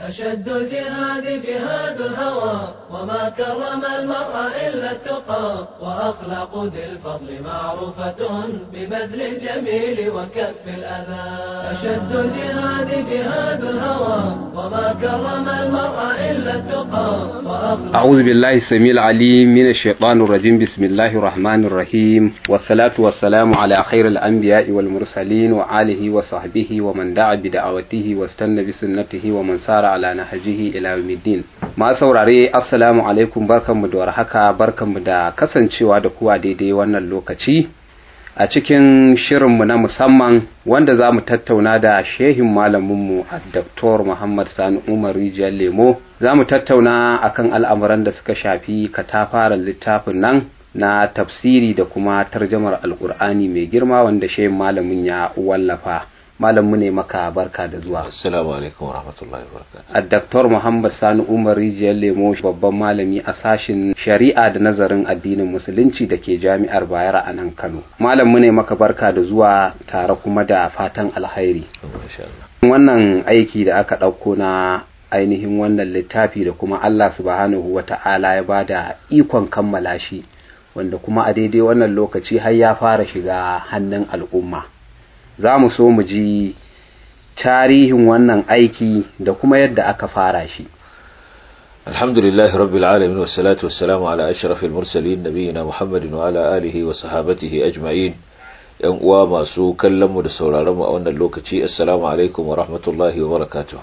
أشد الجهاد جهاد الهوى وما كرم المرء إلا التقى وأخلاق ذي الفضل معروفة ببذل الجميل وكف الأذى أشد الجهاد جهاد الهوى وما كرم المرء إلا التقى وأخلاق أعوذ بالله السميع العليم من الشيطان الرجيم بسم الله الرحمن الرحيم والصلاة والسلام على خير الأنبياء والمرسلين وآله وصحبه ومن دعا بدعوته واستنى بسنته ومن سار على نهجه إلى يوم الدين ما saurare assalamu alaikum barkanmu da warhaka barkanmu da kasancewa da kuwa daidai wannan lokaci a cikin shirinmu na musamman wanda za mu tattauna da shehin malaminmu a Dr. Muhammad Sani Umar Rijiyar Lemo za mu tattauna akan al'amuran da suka shafi katafaren littafin nan na tafsiri da kuma tarjamar alkur'ani mai girma wanda shehin malamin ya wallafa malamu ne maka barka da zuwa Assalamu alaikum warahmatullahi wabarakatuh. a Dr. Muhammad Sani Umar Rijiyar Lemo babban malami a sashin shari'a da nazarin addinin musulunci da ke jami'ar Bayero a nan Kano. Malamu ne maka barka da zuwa tare kuma da fatan alkhairi. Masha Allah. Wannan aiki da aka ɗauko na ainihin wannan littafi da kuma Allah subhanahu wa ta'ala ya ba da ikon kammala shi wanda kuma a daidai wannan lokaci har ya fara shiga hannun al'umma. Za mu so mu ji tarihin wannan aiki da kuma yadda aka fara shi. Alhamdulillah rabbil alamin wassalatu wassalamu ala ashrafil mursalin nabiyina Muhammadin wa ala alihi wa sahabatihi ajma'in. Yan uwa masu kallon mu da sauraron mu a wannan lokaci assalamu alaikum wa rahmatullahi wa barakatuh.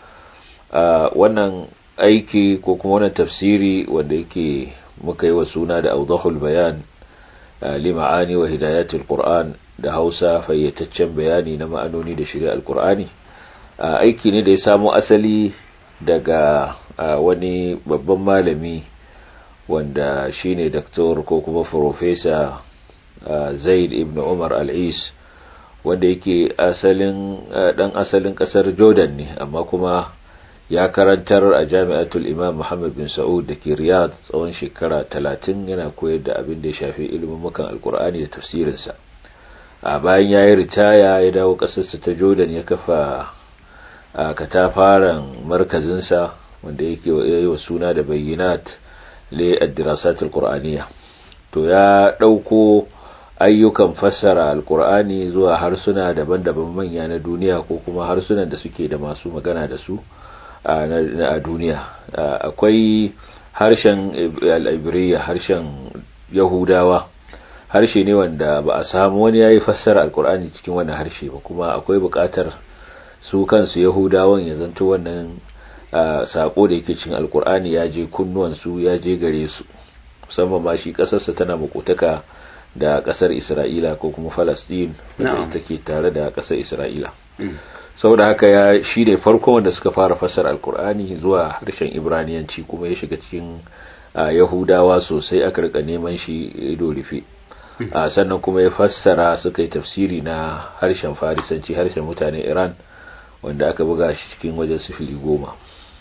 wannan aiki ko kuma wannan tafsiri wanda yake muka yi wa suna da awdahul bayan li ma'ani wa hidayatul qur'an da Hausa fayyataccen bayani na ma'anoni da shari'ar Qur'ani aiki ne da ya samo asali daga wani babban malami wanda shine doctor ko kuma professor Zaid ibn Umar Al-Is wanda yake asalin dan asalin kasar Jordan ne amma kuma ya karantar a jami'atul Imam Muhammad bin Saud da ke Riyadh tsawon shekara 30 yana koyar da abin da ya shafi ilimin mukan Alkur'ani da tafsirinsa a bayan ya yi ritaya ya dawo ƙasarsa ta jordan ya kafa a katafaren markazinsa wanda yake yi wa suna da bayyinat le addirasatul qur'aniya to ya ɗauko ayyukan fassara alkur'ani zuwa harsuna daban-daban manya na duniya ko kuma harsunan da suke da masu magana da su a duniya akwai harshen al'ibiriya harshen yahudawa harshe ne wanda ba a samu wani yayi fassara alkur'ani cikin wannan harshe ba kuma akwai buƙatar su kansu yahudawan ya zanto wannan sako da yake cikin alkur'ani ya je kunnuwan su ya je gare su musamman ma shi kasarsa tana makotaka da kasar isra'ila ko kuma falastin wacce take tare da kasar isra'ila saboda haka ya shi ne farko wanda suka fara fassara alkur'ani zuwa harshen ibraniyanci kuma ya shiga cikin yahudawa sosai aka rika neman shi ido rufe sannan kuma ya fassara suka yi tafsiri na harshen farisanci harshen mutanen iran wanda aka buga shi cikin wajen sifili goma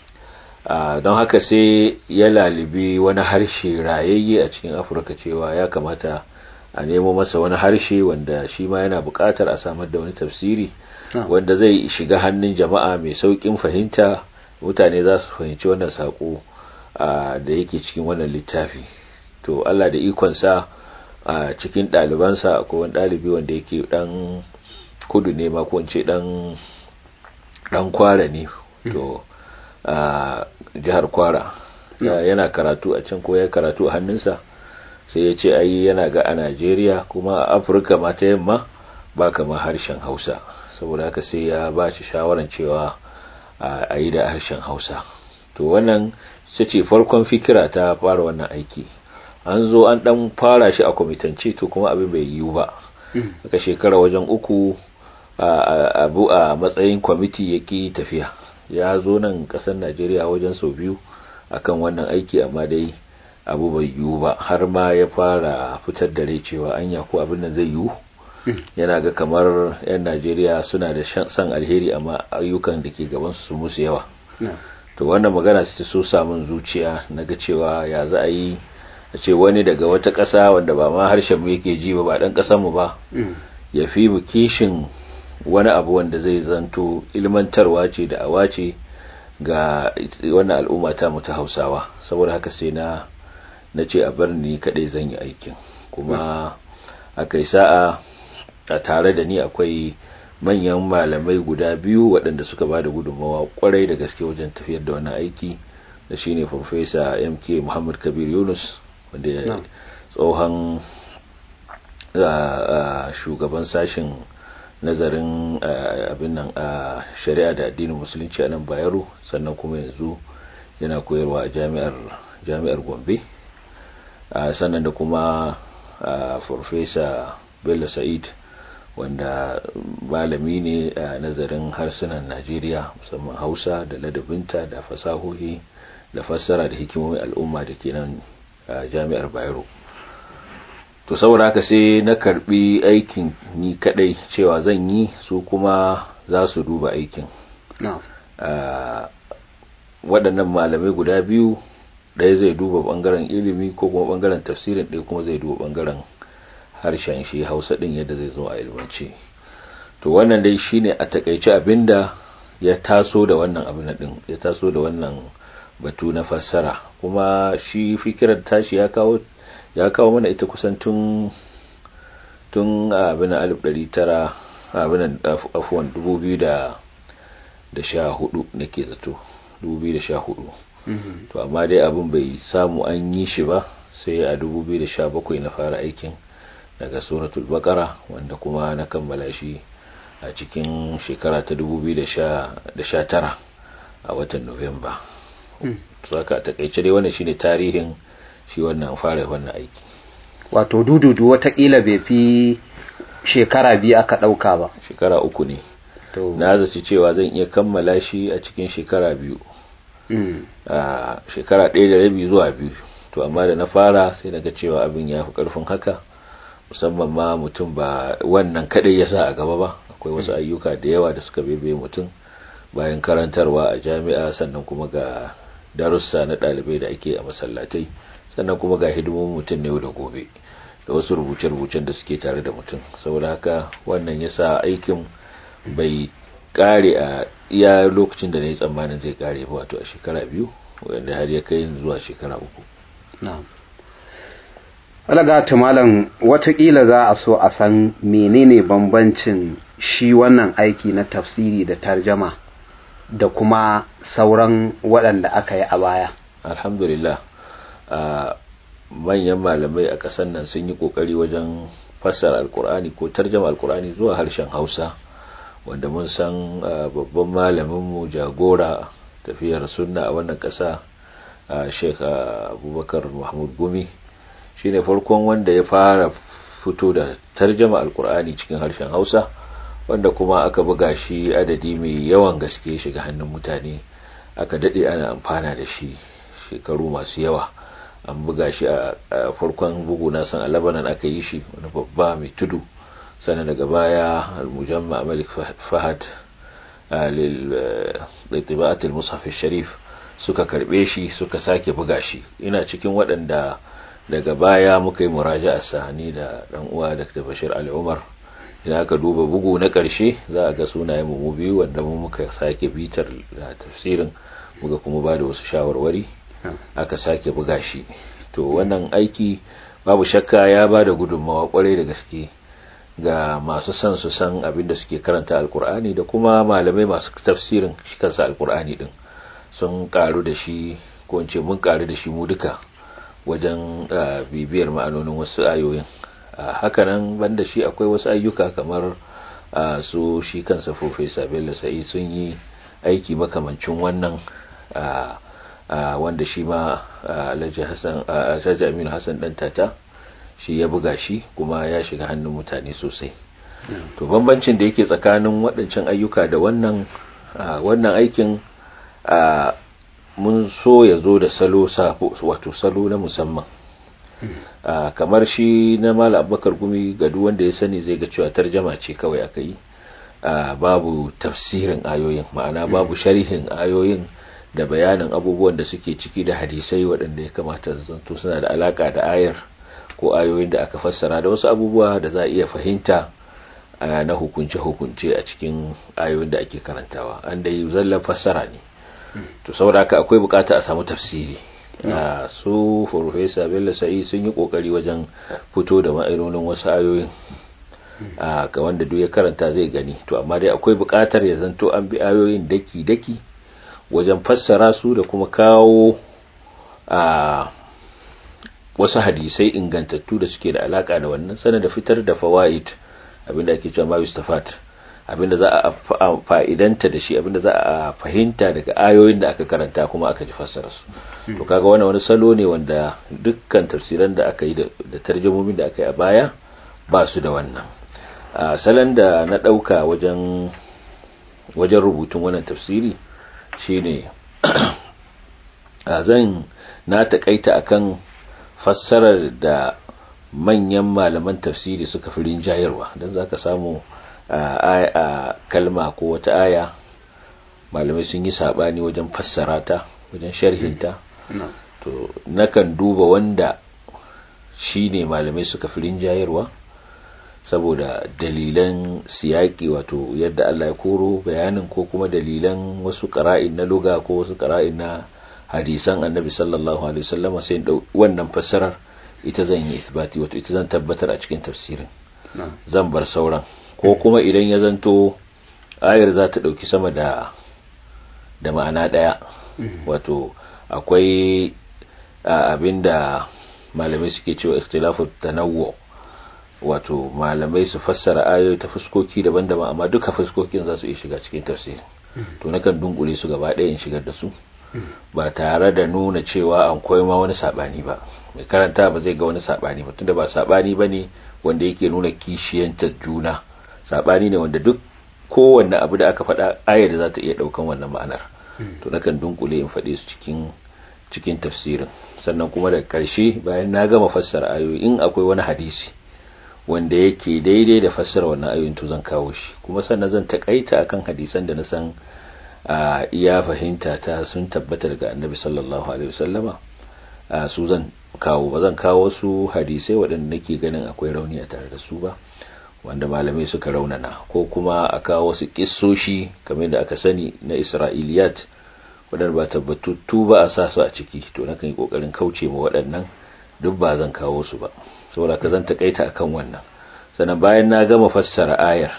don haka sai ya lalibi wani harshe rayayye a cikin afirka cewa ya kamata a nemo masa wani harshe wanda shi ma yana buƙatar a samar da wani tafsiri wanda zai shiga hannun jama'a mai sauƙin fahimta mutane za su fahimci wannan saƙo da yake cikin wannan littafi to allah da ikonsa a cikin ɗalibansa akwai wani ɗalibi wanda yake ɗan kudu ne ma ko ce ɗan ɗan kwara ne to a jihar kwara yana karatu a can ko ya karatu a hannunsa sai ya ce ai yana ga a najeriya kuma a afirka ma ta yamma ba kamar harshen hausa saboda haka sai ya ba shi shawaran cewa a yi da harshen hausa to wannan ce ce farkon fikira ta fara wannan aiki an zo an dan fara shi a kwamitance to kuma abin bai yiwu ba aka shekara wajen uku abu a matsayin kwamiti yake tafiya ya zo nan kasar najeriya wajen sau biyu akan wannan aiki amma dai abu bai yiwu ba har ma ya fara fitar da rai cewa anya ko abin nan zai yiwu yana ga kamar 'yan najeriya suna da san alheri amma ayyukan da ke gaban su musu yawa to wannan magana su so samun zuciya na ga cewa ya za a yi a ce wani daga wata ƙasa wanda ba ma harshen mu yake ji ba ba ɗan ƙasar mu ba ya fi mu kishin wani abu wanda zai zanto ilmantarwa ce da awa ce ga wannan al'umma ta mu ta hausawa saboda haka sai na na ce a bar ni kadai zan yi aikin kuma aka yi sa'a a tare da ni akwai manyan malamai guda biyu waɗanda suka ba da gudunmawa kwarai da gaske wajen tafiyar da wannan aiki da shine farfesa mk muhammad kabir yunus wanda ya tsohon shugaban sashen nazarin abin nan a shari'a da addinin musulunci a nan bayero sannan kuma yanzu yana koyarwa a jami'ar jami'ar gombe sannan da kuma farfesa bello sa'id wanda malami ne a nazarin harsunan najeriya musamman hausa da ladabinta da fasahohi da fassara da hikimomin al'umma da ke nan a jami'ar bayero to saboda haka sai na karbi aikin ni kadai cewa zan yi su kuma za su duba aikin waɗannan malamai guda biyu ɗaya zai duba ɓangaren ilimi ko kuma ɓangaren tafsirin ɗaya kuma zai duba ɓangaren harshen shi hausa ɗin yadda zai zo a ilmance to wannan dai shine a takaice abinda ya taso da wannan abin ɗin ya taso da wannan batu na fassara kuma shi fikirar tashi ya kawo ya kawo mana ita kusan tun tun abin alif ɗari tara abin afuwan dubu biyu da da sha hudu nake zato dubu biyu da sha hudu to amma dai abin bai samu an yi shi ba sai a dubu biyu da sha bakwai na fara aikin daga suratul bakara wanda kuma na kammala shi a cikin shekara ta dubu biyu da sha tara a watan nuwamba saka takaice dai wannan shine tarihin shi wannan fara wannan aiki wato dududu watakila bai fi shekara biyu aka ɗauka ba shekara uku ne na zaci cewa zan iya kammala shi a cikin shekara biyu a shekara ɗaya da rabi zuwa biyu to amma da na fara sai daga cewa abin ya fi ƙarfin haka musamman ma mutum ba wannan kaɗai ya sa a gaba ba akwai wasu ayyuka da yawa da suka bebe mutum bayan karantarwa a jami'a sannan kuma ga darussa na ɗalibai da ake a masallatai sannan kuma ga hidimomin mutum ne da gobe da wasu rubuce-rubucen da suke tare da mutum saboda haka wannan ya sa aikin bai kare a iya lokacin da na yi tsammanin zai kare ba wato a shekara biyu wanda har ya kai zuwa shekara uku alaga ta malam watakila za a so a san menene bambancin shi wannan aiki na tafsiri da tarjama da kuma sauran waɗanda aka yi a baya alhamdulillah manyan malamai a ƙasar nan sun yi ƙoƙari wajen fassara alkur'ani ko tarjama alkur'ani zuwa harshen hausa wanda mun san babban malaminmu jagora tafiyar sunna a wannan ƙasa sheikh abubakar mahmud gumi shine farkon wanda ya fara fito da tarjama alkur'ani cikin harshen hausa wanda kuma aka buga shi adadi mai yawan gaske shiga hannun mutane aka daɗe ana amfana da shi shekaru masu yawa an buga shi a farkon bugu na san a labanan aka yi shi wani babba mai tudu sannan daga baya al-mujamma malik fahad lil mushaf sharif suka karbe shi suka sake buga shi ina cikin waɗanda daga baya muka yi muraja'a sani da dan uwa Dr. Bashir Ali Umar idan aka duba bugu na ƙarshe za a ga sunayen mu biyu wanda mu muka sake bitar da tafsirin muka kuma ba da wasu shawarwari aka sake buga shi to wannan aiki babu shakka ya ba da gudunmawa kwarai da gaske ga masu son su san abin da suke karanta alkur'ani da kuma malamai masu tafsirin shi kansa alkur'ani din sun karu da shi ko in ce mun karu da shi mu duka wajen bibiyar ma'anonin wasu ayoyin hakanan banda shi akwai wasu ayyuka kamar su shi kansa professor bello sa'i sun yi aiki makamancin wannan wanda shi ma alhaji hassan alhaji aminu hassan dan tata shi ya buga shi kuma ya shiga hannun mutane sosai to bambancin da yake tsakanin waɗancan ayyuka da wannan wannan aikin mun so ya zo da salo wato salo na musamman kamar shi na mala abubakar gumi ga duk wanda ya sani zai ga cewa tarjama ce kawai aka yi babu tafsirin ayoyin ma'ana babu sharhin ayoyin da bayanin abubuwan da suke ciki da hadisai waɗanda ya kamata zanto suna da alaka da ayar ko ayoyin da aka fassara da wasu abubuwa da za a iya fahimta na hukunce-hukunce a cikin ayoyin da ake karantawa an da yi zallan fassara ne to saboda haka akwai bukata a samu tafsiri a su Professor Bello Sa'i sun yi kokari wajen fito da ma'anonin wasu ayoyin a ga wanda duk ya karanta zai gani to amma dai akwai bukatar ya zanto an bi ayoyin daki daki wajen fassara su da kuma kawo a wasu hadisai ingantattu da suke da alaka da wannan sanar da fitar da fawaid abinda ake cewa ma yustafat abinda za a fa'idanta da shi abinda za a fahimta daga ayoyin da aka karanta kuma aka ji fassara su to kaga wannan wani salo ne wanda dukkan tafsiran da aka yi da tarjumomin da aka yi a baya ba su da wannan a salon da na dauka wajen wajen rubutun wannan tafsiri shine a zan na takaita akan fassarar da manyan malaman tafsiri suka fi rinjayarwa don za ka samu a kalma ko wata aya malamai sun yi saɓani wajen fassara ta wajen sharhinta to nakan duba wanda shi ne malamai suka fi rinjayarwa saboda dalilan siyaki wato yadda Allah ya koro bayanin ko kuma dalilan wasu ƙara'in na luga ko wasu ƙara'in na hadisan annabi sallallahu alaihi wasallama sai wannan fassarar ita zan yi isbati wato ita zan tabbatar a cikin tafsirin zan bar sauran ko kuma idan ya zanto ayar za ta dauki sama da da ma'ana daya wato akwai abinda malamai suke cewa ikhtilafu tanawwu wato malamai su fassara ayoyi ta fuskoki daban-daban amma duka fuskokin za su iya shiga cikin tafsiri to nakan dunkule su gaba ɗaya in shigar da su ba tare da nuna cewa an koyi ma wani sabani ba mai karanta ba zai ga wani sabani ba tunda ba sabani bane wanda yake nuna kishiyanta juna sabani ne wanda duk kowanne abu da aka faɗa ayar da za ta iya ɗaukan wannan ma'anar to nakan dunkule in faɗe su cikin cikin tafsirin sannan kuma da ƙarshe bayan na gama fassara ayoyi in akwai wani hadisi wanda yake daidai da fassara wannan ayoyin to zan kawo shi kuma sannan zan takaita akan hadisan da na san a iya fahimta ta sun tabbata daga annabi sallallahu alaihi wasallama su zan kawo ba zan kawo su hadisai waɗanda nake ganin akwai rauni a tare da su ba wanda malamai suka raunana ko kuma a kawo wasu kissoshi kamar da aka sani na isra'iliyat waɗanda ba tabbatattu ba a sa su a ciki to nakan yi ƙoƙarin kauce ma waɗannan duk ba zan kawo su ba saboda ka zan takaita akan wannan sannan bayan na gama fassara ayar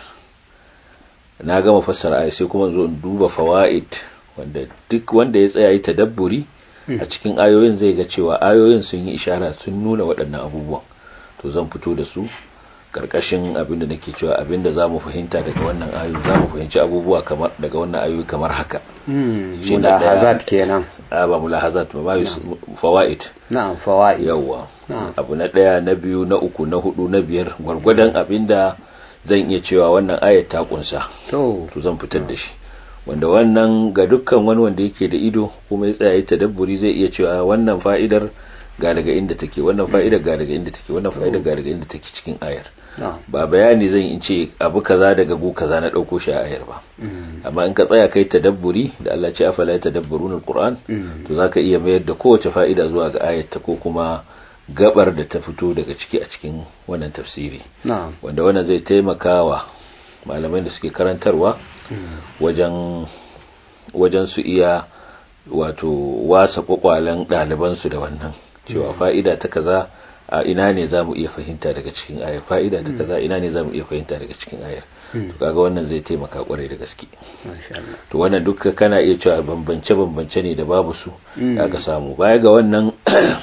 na gama fassara ayar sai kuma zo in duba fawaid wanda duk wanda ya tsaya yi tadabburi a cikin ayoyin zai ga cewa ayoyin sun yi ishara sun nuna waɗannan abubuwan to zan fito da su karkashin abin da nake cewa abin da zamu fahimta daga wannan ayoyi zamu fahimci abubuwa kamar daga wannan ayoyi kamar haka shi da hazat kenan a ba mulahazat ba ba fawaid na'am fawaid yawa abu na daya na biyu na uku na hudu na biyar gwargwadon abinda zan iya cewa wannan ayat ta kunsa to to zan fitar da shi wanda wannan ga dukkan wani wanda yake da ido kuma ya tsaya tadabburi zai iya cewa wannan fa'idar ga daga inda take wannan fa'idar ga daga inda take wannan fa'idar ga daga inda take cikin ayar ba bayani zan in ce abu kaza daga gu kaza na dauko shi a ayar ba amma in ka tsaya kai tadabburi da Allah ce afala tadabburuna alquran to zaka iya mayar da kowace fa'ida zuwa ga ayar ta ko kuma gabar da ta fito daga ciki a cikin wannan tafsiri wanda wannan zai taimakawa malamai da suke karantarwa wajen wajen su iya wato wasa kwakwalen ɗalibansu da wannan cewa fa'ida ta kaza a ina ne za mu iya fahimta daga cikin ayar fa'ida ta kaza ina ne za mu iya fahimta daga cikin ayar to kaga wannan zai taimaka kwarai da gaske to wannan duka kana iya cewa bambance bambance ne da babu su da aka samu baya ga wannan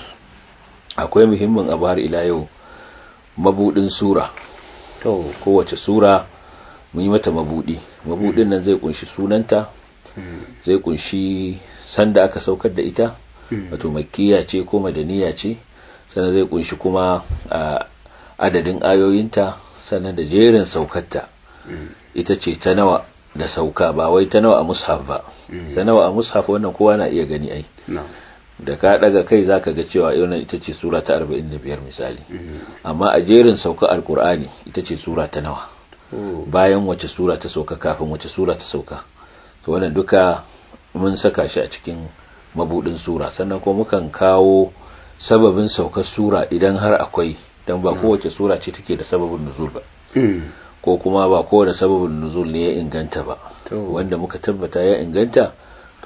akwai muhimmin abu har ila yau mabudin sura to kowace sura mun yi mata mabudi mabudin nan zai kunshi sunanta zai kunshi sanda aka saukar da ita wato makkiya ce ko madaniya ce sannan zai kunshi kuma adadin ayoyinta sannan da jerin saukarta ita ce ta nawa da sauka ba wai ta nawa a mushaf ba ta nawa a mushaf wannan kowa na iya gani ai da ka daga kai zaka ga cewa wannan ita ce sura ta 45 misali amma a jerin sauka alkur'ani ita ce sura ta nawa bayan wace sura ta sauka kafin wace sura ta sauka to wannan duka mun saka shi a cikin mabudin sura sannan kuma mukan kawo sababin saukar sura idan har akwai dan ba kowace sura ce take da sababin nuzul ba ko kuma ba kowane sababin nuzul ne ya inganta ba wanda muka tabbata ya inganta to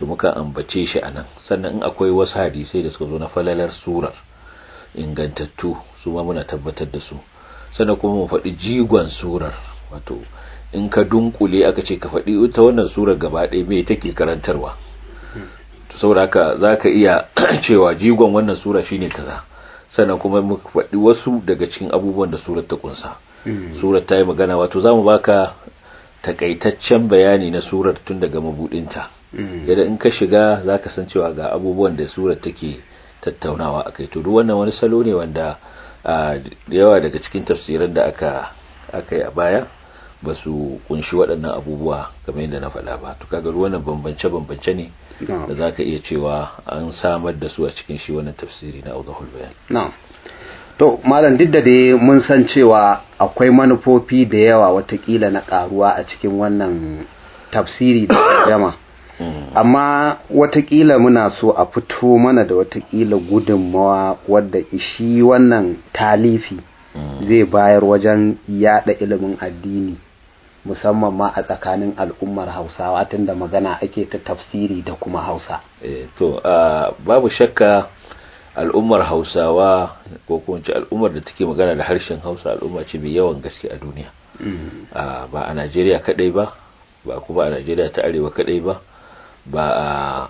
to muka ambace shi anan sannan in akwai wasu hadisai da suka zo na falalar surar ingantattu su ma muna tabbatar da su sannan kuma mu faɗi jigon surar wato in ka dunkule aka ce ka faɗi ita wannan surar gaba ɗaya me take karantarwa to saboda haka zaka iya cewa jigon wannan sura shine kaza sannan kuma mu faɗi wasu daga cikin abubuwan da surar ta kunsa surar ta yi magana wato zamu baka takaitaccen bayani na surar tun daga mabudinta yadda in ka shiga zaka san cewa ga abubuwan da surar take tattaunawa akai to duk wannan wani salo ne wanda da yawa daga cikin tafsiran da aka aka yi a baya ba su kunshi waɗannan abubuwa kamar yadda na faɗa ba to kaga wannan bambance bambance ne da zaka iya cewa an samar da su a cikin shi wannan tafsiri na Awdahul Bayan na'am to malam duk da dai mun san cewa akwai manufofi da yawa watakila na karuwa a cikin wannan tafsiri da jama amma watakila muna so a fito mana da watakila gudunmawa wadda shi wannan talifi zai bayar wajen yada ilimin addini musamman ma a tsakanin al'ummar hausawa tunda magana ake ta tafsiri da kuma hausa e, to uh, babu shakka al'ummar hausawa ko kuma al'ummar da take magana da harshen hausa al'umma ce mai yawan gaske a duniya mm. uh, ba a najeriya kadai ba ba kuma a najeriya ta arewa kadai ba ba a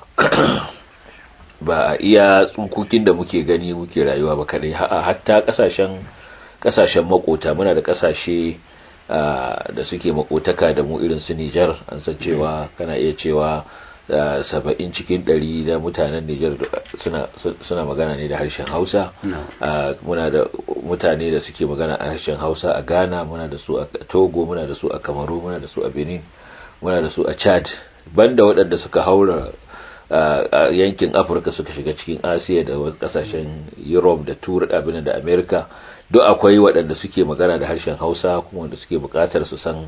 ba a iya tsunkukin da muke gani muke rayuwa ba kadai hatta kasashen kasashen makota muna da kasashe da suke makotaka da mu irin su Nijar an san cewa kana iya cewa saba'in cikin ɗari da mutanen Nijar suna magana ne da harshen Hausa muna da mutane da suke magana a harshen Hausa a Ghana muna da su a Togo muna da su a Kamaru muna da su a Benin muna da su a Chad banda waɗanda suka haura a yankin afirka suka shiga cikin asiya da wasu kasashen europe da turai abin da america duk akwai waɗanda suke magana da harshen hausa kuma wanda suke buƙatar su san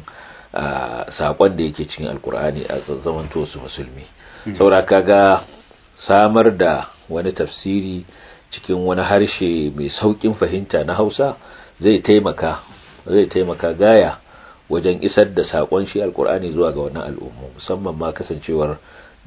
saƙon da yake cikin alkur'ani a zamanto su musulmi saboda kaga samar da wani tafsiri cikin wani harshe mai sauƙin fahimta na hausa zai taimaka zai taimaka gaya wajen isar da saƙon shi alkur'ani zuwa ga wannan al'umma musamman ma kasancewar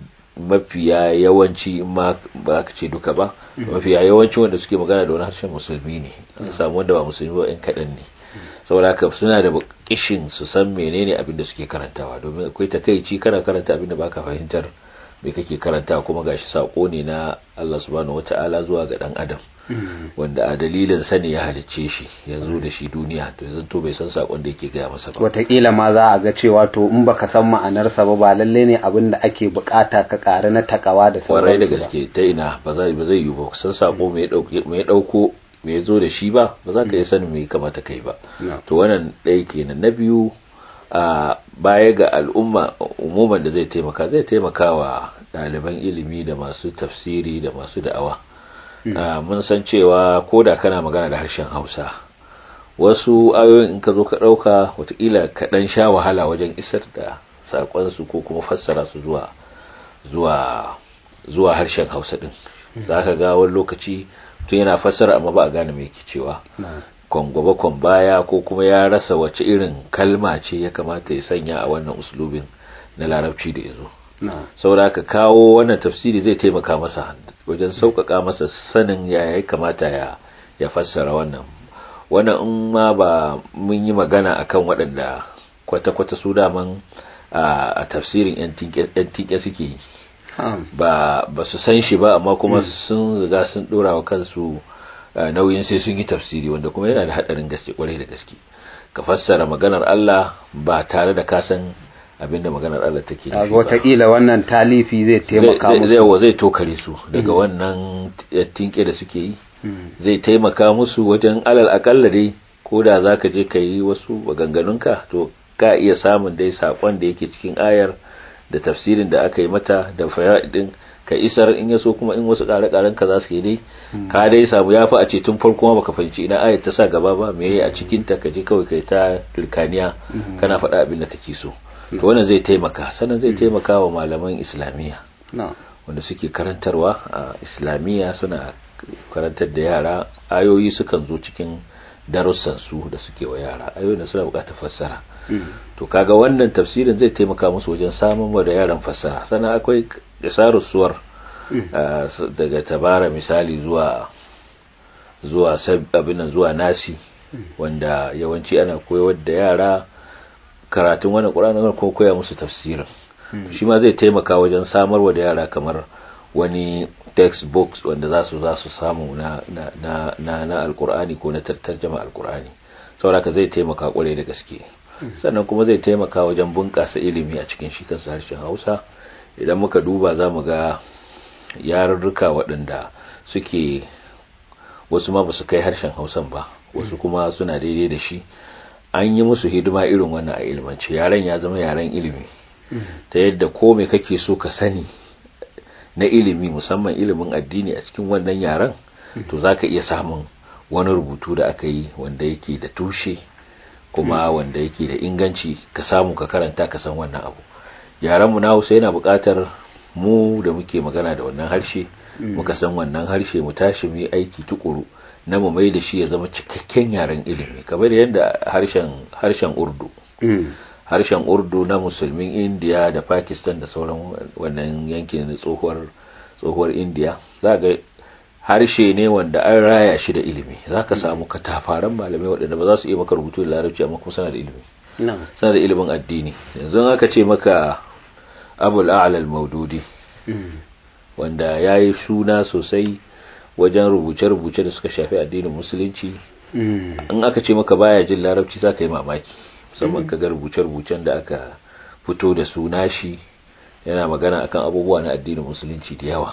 mafiya yawanci ma ba ka ce duka ba mafiya yawanci wanda suke magana da wani harshen musulmi ne an samu wanda ba musulmi ba yan kaɗan ne saboda haka suna da kishin su san menene abin da suke karantawa domin akwai takaici kana karanta abin da baka fahimtar me kake karanta kuma gashi sako ne na Allah subhanahu wataala zuwa ga dan adam wanda a dalilin sani ya halicce shi ya zo da shi duniya to yanzu to bai san sakon da yake gaya masa ba wataƙila ma za a ga cewa to in baka san ma'anarsa ba ba lalle ne abin da ake bukata ka ƙara na takawa da sauransu da gaske ta ina ba zai ba zai yi ba san sako me ya dauko me ya zo da shi ba ba za ka iya sanin me kamata kai ba to wannan ɗaya kenan na biyu a baya ga al'umma umuman da zai taimaka zai taimaka wa ɗaliban ilimi da masu tafsiri da masu da'awa mun san cewa ko da kana magana da harshen hausa wasu ayoyin in ka zo ka ɗauka watakila ka ɗan sha wahala wajen isar da saƙonsu ko kuma fassara su zuwa zuwa zuwa harshen hausa ɗin za ka ga wani lokaci tun yana fassara amma ba a gane mai ke cewa kwan gaba kwan baya ko kuma ya rasa wace irin kalma ce ya kamata ya sanya a wannan uslubin na larabci da ya zo saboda ka kawo wannan tafsiri zai taimaka masa wajen sauƙaƙa masa sanin ya ya kamata ya ya fassara wannan wannan in ma ba mun yi magana akan waɗanda kwata-kwata su daman a tafsirin yan tike suke yi ba ba su san shi ba amma kuma sun riga sun ɗora wa kansu nauyin sai sun yi tafsiri wanda kuma yana da haɗarin gaske kwarai da gaske ka fassara maganar Allah ba tare da ka san abinda maganar Allah take nufi wataƙila wannan talifi zai taimaka musu zai zai tokare su daga wannan tinke da suke yi zai taimaka musu wajen alal akalla dai ko da zaka je ka yi wasu maganganunka to ka iya samun dai sakon da yake cikin ayar da tafsirin da aka yi mata da fayaidin ka isar in yaso kuma in wasu ƙare-ƙaren ka za su yi dai ka dai samu yafi a ce tun farko ma baka fahimci ina ayar ta sa gaba ba me yayi a cikin ta ka je kawai kai ta turkaniya kana faɗa abin da kake so to wannan zai taimaka sannan zai taimaka wa malaman islamiyya wanda suke karantarwa a islamiyya suna karantar da yara ayoyi sukan zo cikin darussan su da suke wa yara ayoyin suna buƙatar fassara to kaga wannan tafsirin zai taimaka musu wajen samun wa da yaran fassara sannan akwai isarus suwar daga tabara misali zuwa zuwa abin zuwa nasi wanda yawanci ana koyar da yara karatun wannan ƙuranin ko koya musu tafsirin shi ma zai taimaka wajen samarwa da yara kamar wani textbooks wanda za su za su samu na na na na, na alkur'ani ko na tarjama alkur'ani saboda zai taimaka kwarai da gaske sannan kuma zai taimaka wajen bunƙasa ilimi a cikin shi kansa harshen Hausa idan muka duba za mu ga yarurruka waɗanda suke wasu ma ba su kai harshen Hausan ba wasu kuma suna daidai da shi an yi musu hidima irin wannan a ilmance yaren ya zama yaren ilimi ta yadda ko me kake so ka sani na ilimi musamman ilimin addini a cikin wannan yaren to za ka iya samun wani rubutu da aka yi wanda yake da tushe kuma wanda yake da inganci ka samu ka karanta ka san wannan abu yarenmu na hausa yana buƙatar mu da muke magana da wannan harshe muka san wannan harshe mu tashi mu yi aiki tukuru na mu mai da shi ya zama cikakken yaren ilimi kamar yadda harshen harshen urdu harshen urdu na musulmin indiya da pakistan da sauran wannan yankin na tsohuwar tsohuwar indiya za ga harshe ne wanda an raya shi da ilimi za ka samu katafaren malamai waɗanda ba za su iya maka rubutu da larabci amma kuma suna da ilimi suna da ilimin addini yanzu aka ce maka abul a'lal maududi wanda ya yi suna sosai wajen rubuce-rubuce da suka shafi addinin musulunci in aka ce maka baya jin larabci za ka yi mamaki musamman ka ga rubuce-rubucen da aka fito da suna shi yana magana akan abubuwa na addinin musulunci da yawa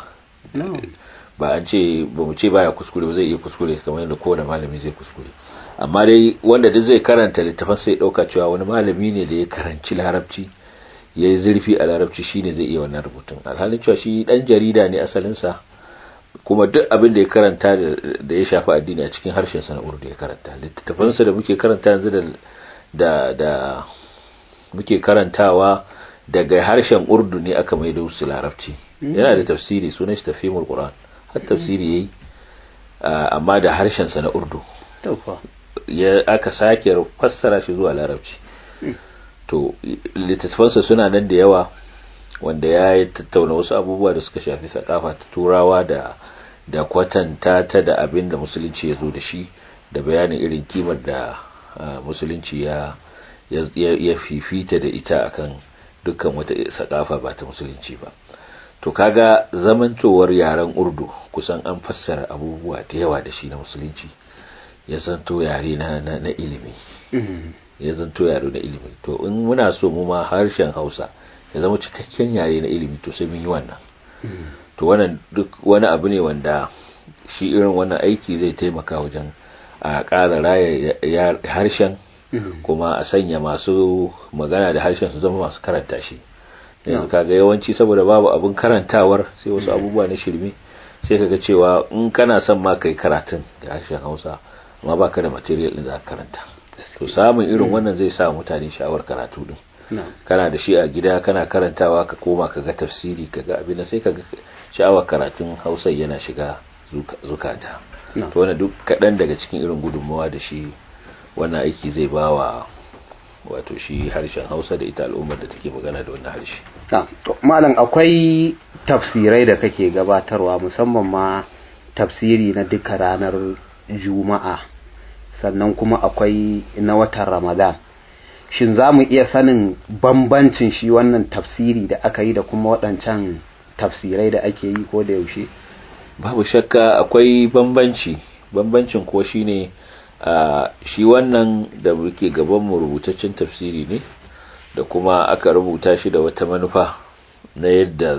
ba an ce ba mu ce baya kuskure ba zai iya kuskure kamar yadda kowane malami zai kuskure amma dai wanda duk zai karanta littafin sai dauka cewa wani malami ne da ya karanci larabci ya yi zurfi a larabci shine zai iya wannan rubutun alhalin cewa shi dan jarida ne asalinsa kuma duk abin da ya karanta da ya shafi addini a cikin harshen sa na urdu ya karanta littattafansa da muke karanta yanzu da da da muke karantawa daga harshen urdu ne aka maido su larabci yana da tafsiri sunan shi tafhimul qur'an har tafsiri yayi amma da harshen sa na urdu ya aka sake fassara shi zuwa larabci to littattafansa suna nan da yawa wanda ya tattauna wasu abubuwa da suka shafi sakafa ta turawa da da kwatanta ta da abin da musulunci ya zo da shi da bayanin irin kimar da musulunci ya ya fifita da ita akan dukkan wata sakafa ba ta musulunci ba to kaga zamantowar yaren urdu kusan an fassara abubuwa da yawa da shi na musulunci ya zanto yare na, na, na ilimi ya zanto yare na ilimi to in muna so mu ma harshen hausa ya zama cikakken yare na ilimi to sai mun yi wannan to wannan duk wani abu ne wanda shi irin wannan aiki zai taimaka wajen a ƙara raya harshen kuma a sanya masu magana da harshen su zama masu karanta shi yanzu kaga yawanci saboda babu abin karantawar sai wasu abubuwa na shirme sai kaga cewa in kana son ma kai karatun da harshen Hausa amma baka da material din da karanta to samun irin wannan zai sa mutane sha'awar karatu din kana da shi a gida kana karantawa ka koma ka ga tafsiri ka ga abin sai ka ga sha'awar karatun Hausa yana shiga zukata to wannan duk kaɗan daga cikin irin gudunmawa da shi wannan aiki zai bawa wato shi harshen hausa da ita al'ummar da take magana da wannan harshe malam akwai tafsirai da kake gabatarwa musamman ma tafsiri na duka ranar juma'a sannan kuma akwai na watan ramadan shin za mu iya sanin bambancin shi wannan tafsiri da aka yi da kuma waɗancan tafsirai da ake yi ko da yaushe babu shakka akwai bambanci bambancin ko shine Uh, shi wannan da muke gaban mu rubutaccen tafsiri ne da kuma aka rubuta shi da wata manufa na yadda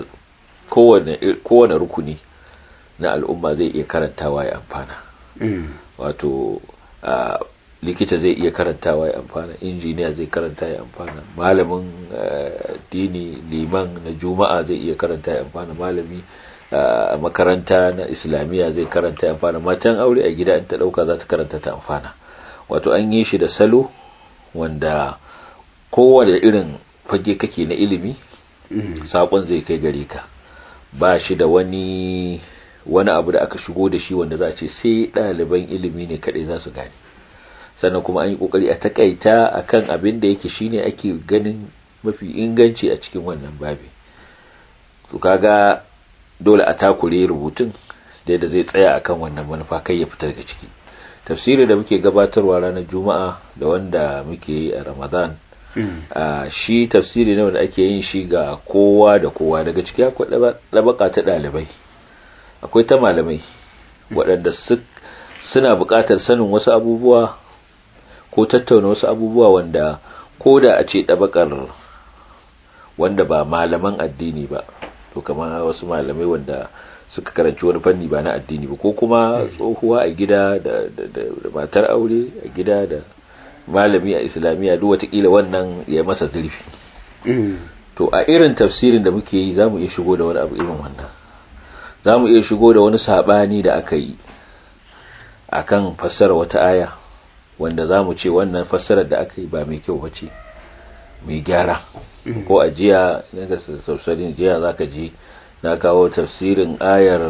kowane rukuni na al'umma zai iya karantawa ya amfana mm. wato uh, likita zai iya karantawa ya amfana injiniya zai karanta ya amfana malamin uh, dini liman na juma'a zai iya karanta ya amfana malami a uh, makaranta na islamiyya zai karanta ya amfana matan aure a gida in ta dauka za ta karanta ta amfana wato an yi shi da salo wanda kowane irin fage kake na ilimi mm. sakon zai kai gare ka ba shi da wani wani abu da aka shigo da shi wanda za a ce sai ɗaliban ilimi ne kaɗai za su gane sannan kuma an yi kokari a takaita akan abin da yake shine ake ganin mafi inganci a cikin wannan babi to kaga dole a takure rubutun da yadda zai tsaya akan wannan manufa kai ya fita daga ciki tafsiri da muke gabatarwa ranar juma'a da wanda muke yi a ramadan a shi tafsiri ne wanda ake yin shi ga kowa da kowa daga ciki akwai ɗabaka ta ɗalibai akwai ta malamai waɗanda suna buƙatar sanin wasu abubuwa ko tattauna wasu abubuwa wanda ko da a ce ɗabakar wanda ba malaman addini ba to kamar wasu malamai wanda suka karanci wani fanni ba na addini ba ko kuma tsohuwa a gida da matar aure a gida da malami a islamiyya duk watakila wannan ya masa zurfi to a irin tafsirin da muke yi zamu iya shigo da wani abu irin wannan zamu iya shigo da wani sabani da aka yi akan fassara wata aya wanda zamu ce wannan fassarar da aka yi ba mai kyau bace mai gyara ko a jiya daga sausarin jiya zaka ji na kawo tafsirin ayar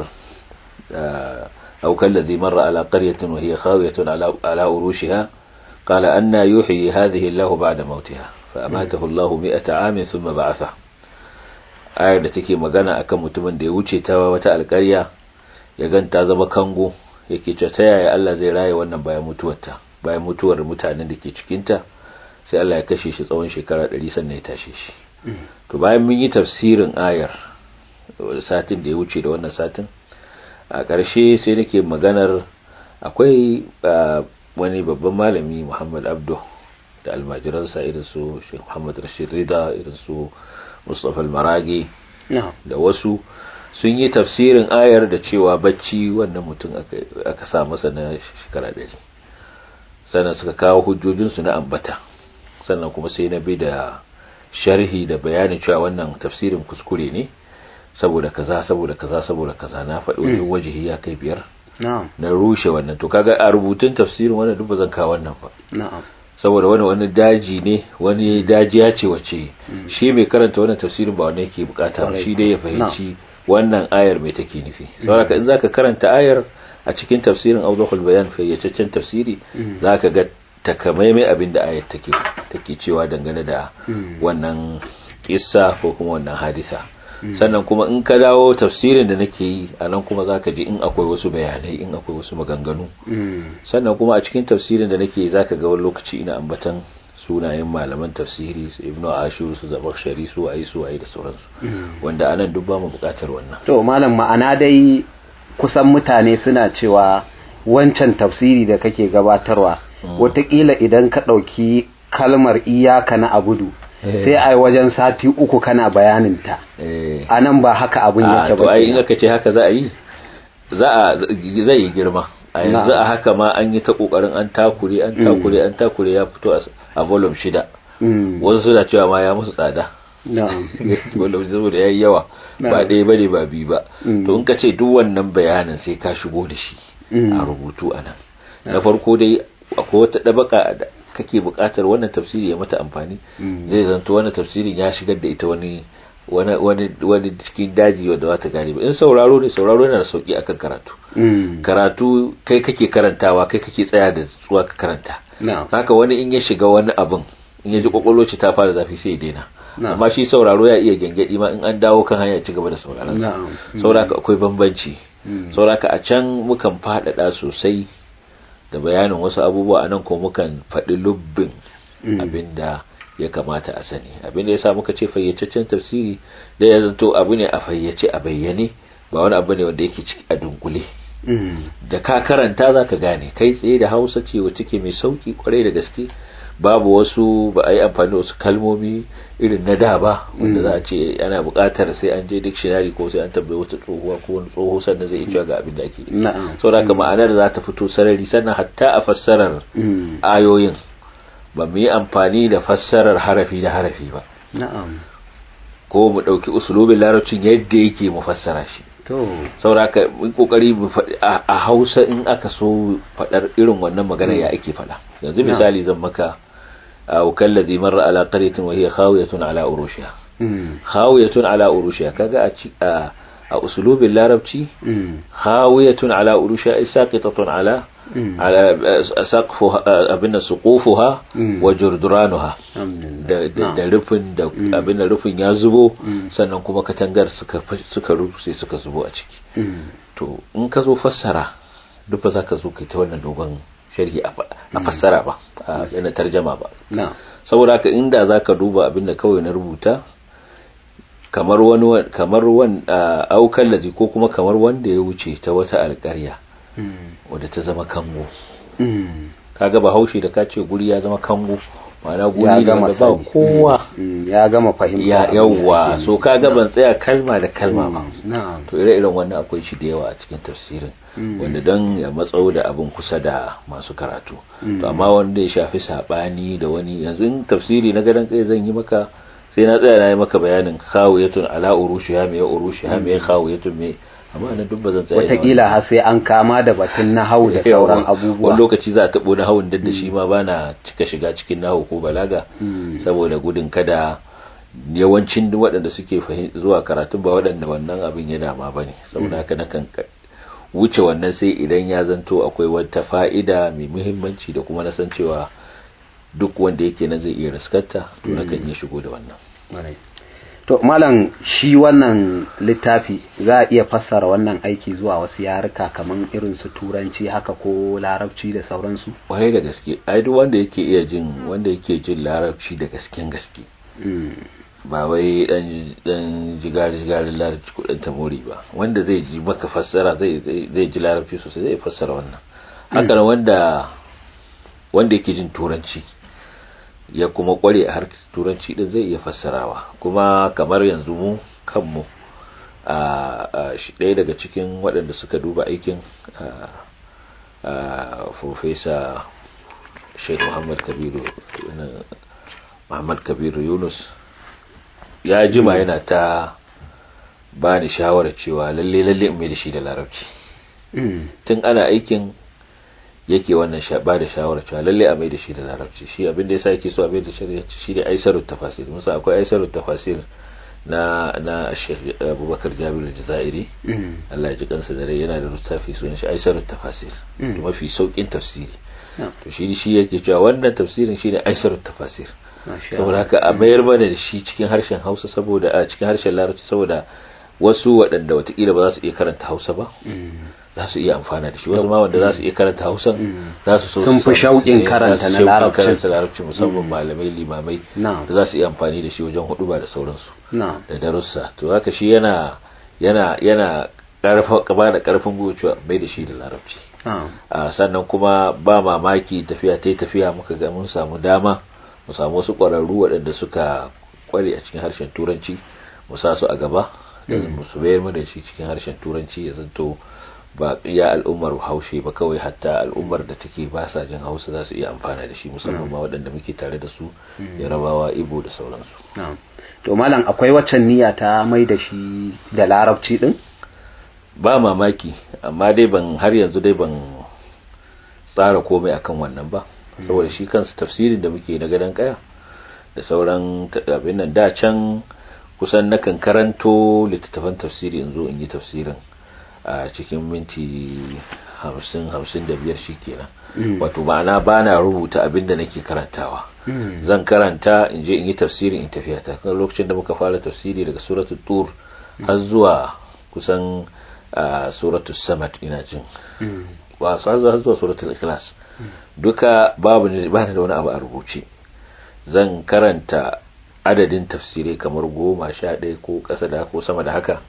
aukan ladhi marra ala qaryatin wa hiya khawiyatun ala ala urushiha qala anna yuhyi hadhihi Allahu ba'da mautiha fa amatahu Allahu mi'ata amin thumma ba'atha ayar da take magana akan mutumin da ya wuce ta wata alƙarya ya ganta zama kango yake cewa ta yaya Allah zai raye wannan bayan mutuwarta bayan mutuwar mutanen da ke cikinta sai Allah ya kashe shi tsawon shekara 100 sannan ya tashe shi to bayan mun yi tafsirin ayar satin da ya wuce da wannan satin a ƙarshe sai nake maganar akwai wani babban malami Muhammad Abdu da almajiransa irin su Sheikh Muhammad Rashid Rida irin su Mustafa Al-Maragi da wasu sun yi tafsirin ayar da cewa bacci wannan mutum aka sa masa na shekara ɗari sannan suka kawo hujjojinsu na ambata sannan kuma sai na bi da sharhi da bayanin cewa wannan tafsirin kuskure ne saboda kaza saboda kaza saboda kaza na faɗi wajen wajihi ya kai biyar na rushe wannan to kaga a rubutun tafsirin wannan duk ba zan kawo wannan ba saboda wani wani daji ne wani dajiya ce wace shi mai karanta wannan tafsirin ba wanda yake bukata shi dai ya fahimci wannan ayar mai take nufi saboda in zaka karanta ayar a cikin tafsirin awdahul bayan fayyacaccen tafsiri zaka ga takamaimai abin da ayar take take cewa dangane da wannan kissa ko kuma wannan hadisa sannan kuma in ka dawo tafsirin da nake yi a nan kuma zaka ji in akwai wasu bayanai in akwai wasu maganganu sannan kuma a cikin tafsirin da nake yi zaka ga wani lokaci ina ambatan sunayen malaman tafsiri su ibnu ashur su zabakhshari su ayi su ayi da sauransu wanda anan duk ba mu bukatar wannan to malam ma'ana dai kusan mutane suna cewa wancan tafsiri da kake gabatarwa watakila idan ka ɗauki kalmar iyaka na abudu sai a wajen sati uku kana bayaninta a nan ba haka abin yake ba ai in aka ce haka za a yi zai yi girma a yanzu a haka ma an yi ta kokarin an takure an takure an takure ya fito a volume shida wasu suna cewa ma ya musu tsada volume saboda ya yi yawa ba ɗaya ba ne ba biyu ba to in ka ce duk wannan bayanin sai ka shigo da shi a rubutu a nan na farko dai akwai wata ɗabaka da kake buƙatar wannan tafsiri ya mata amfani zai zanto wannan tafsirin ya shigar da ita wani wani wani cikin daji wanda za ta gane ba in sauraro ne sauraro yana da sauki akan karatu karatu kai kake karantawa kai kake tsaya da tsuwa ka karanta haka wani in ya shiga wani abin in ya ji kwakwalwa ta fara zafi sai ya daina amma shi sauraro ya iya gyangyaɗi ma in an dawo kan hanya ci gaba da sauraron sa sauraka akwai bambanci sauraka a can mukan faɗaɗa sosai da bayanin wasu abubuwa anan ko mukan faɗi lubbin abinda ya kamata a sani abinda ya sa muka ce fayyacaccen tafsiri da ya zanto abu ne a fayyace a bayyane ba wani abu ne wanda yake ciki a dunkule da ka karanta za ka gane kai tsaye da hausa ce wacce ke mai sauki kwarai da gaske babu wasu ba a yi amfani da wasu kalmomi irin na da ba wanda za a ce ana buƙatar sai an je dictionary ko sai an tambayi wata tsohuwa ko wani tsoho sannan zai iya ga abin da ake saboda haka ma'anar za ta fito sarari sannan hatta a fassarar ayoyin ba mu yi amfani da fassarar harafi da harafi ba ko mu ɗauki usulubin larabcin yadda yake mu fassara shi sauraka mun kokari a hausa in aka so faɗar irin wannan magana ya ake faɗa yanzu misali zan maka a kallazi marra ala qaryatin wa hiya khawiyatun ala urushiha khawiyatun ala urushiha kaga a a usulubin larabci hawiyatun ala urusha saqitatun ala ala saqfuha abin suqufuha wa jurduranuha da rufin da abin rufin ya zubo sannan kuma katangar suka suka rufe suka zubo a ciki to in ka zo fassara duk ba za ka zo kai ta wannan dogon sharhi a fassara ba a yana tarjama ba saboda haka inda za ka duba abin da kawai na rubuta kamar wani kamar wani aukan lazi ko kuma kamar wanda ya wuce ta wata alƙarya wadda ta zama kango kaga ba haushi da ka ce guri ya zama kango ma'ana guri da ba kowa ya gama fahimta ya yawa so kaga ban tsaya kalma da kalma ba to ire-iren wannan akwai shi da yawa a cikin tafsirin wanda don ya matsau da abin kusa da masu karatu to amma wanda ya shafi sabani da wani yanzu in tafsiri na gadon kai zan yi maka sai na tsaya na yi maka bayanin khawiyatun ala urushi ha me urushi ha me khawiyatun me amma na duk bazan tsaya wataƙila har sai an kama da batun nahawu da sauran abubuwa wani lokaci za a taɓo nahawun da shi ma bana cika shiga cikin nahawu ko balaga saboda gudun kada yawancin waɗanda suke zuwa karatun ba waɗanda wannan abin ya dama ba ne saboda haka nakan wuce wannan sai idan ya zanto akwai wata fa'ida mai muhimmanci da kuma na san cewa duk wanda yake nan zai iya riskarta to nakan iya shigo da wannan to malam shi wannan littafi za a iya fassara wannan aiki zuwa wasu yaruka kamar irin su turanci haka ko larabci da sauransu kwarai da gaske ai duk wanda yake iya jin wanda yake jin larabci da gasken gaske ba wai dan dan jigari jigari larabci ko dan tamori ba wanda zai ji maka fassara zai zai ji larabci sosai zai fassara wannan haka wanda wanda yake jin turanci ya kuma kware a harkar turanci din zai iya fassarawa kuma kamar yanzu mu kanmu a shi ɗaya daga cikin waɗanda suka duba aikin a profesa sheikh muhammad kabiru muhammad kabiru yunus ya jima yana ta ba ni shawarar cewa lalle lalle in mai da shi da larabci tun ana aikin yake wannan ba da shawarar cewa lalle a mai da shi da larabci shi abinda yasa yake so a mai da shi shi ne aisarut tafasir musa akwai aisarut tafasir na na Sheikh Abubakar Jabir Jazairi Allah ya ji kansa da rai yana da littafi sunan shi aisarut tafasir to mafi saukin tafsiri to shi shi yake cewa wannan tafsirin shine aisarut tafasir saboda haka a mayar mana da shi cikin harshen Hausa saboda a cikin harshen Larabci saboda wasu waɗanda watakila ba za su iya karanta Hausa ba za su iya amfana da shi wasu ma wanda za su iya karanta hausa za su so sun fi shauƙin karanta na larabci larabci musamman malamai limamai da za su iya amfani da shi wajen hudu ba da sauransu da darussa to haka shi yana yana yana karfa ba da karfin gwiwa mai da shi da larabci sannan kuma ba mamaki tafiya ta tafiya muka ga mun samu dama mu samu wasu ƙwararru waɗanda suka kware a cikin harshen turanci mu sa su a gaba da su bayar mu da shi cikin harshen turanci ya zanto ba iya al'ummar haushe ba kawai hatta al'ummar da take ba sa jin hausa za su iya amfana da shi musamman ma waɗanda muke tare da su yarabawa ibo da sauransu to malam akwai waccan niyya ta mai da shi da larabci din ba mamaki amma dai ban har yanzu dai ban tsara komai akan wannan ba saboda shi kansa tafsirin da muke na gadon kaya da sauran abin nan da can kusan nakan karanto littattafan tafsiri in zo in yi tafsirin a cikin minti hamsin hamsin da biyar shi kenan wato ma'ana ba na rubuta abin da nake karantawa zan karanta in je in yi tafsiri in tafiya ta kan lokacin da muka fara tafsiri daga suratul tur har zuwa kusan suratul samad ina jin ba su har zuwa suratul ikhlas duka babu ne ba da wani abu a rubuce zan karanta adadin tafsirai kamar goma sha ɗaya ko ƙasa da ko sama da haka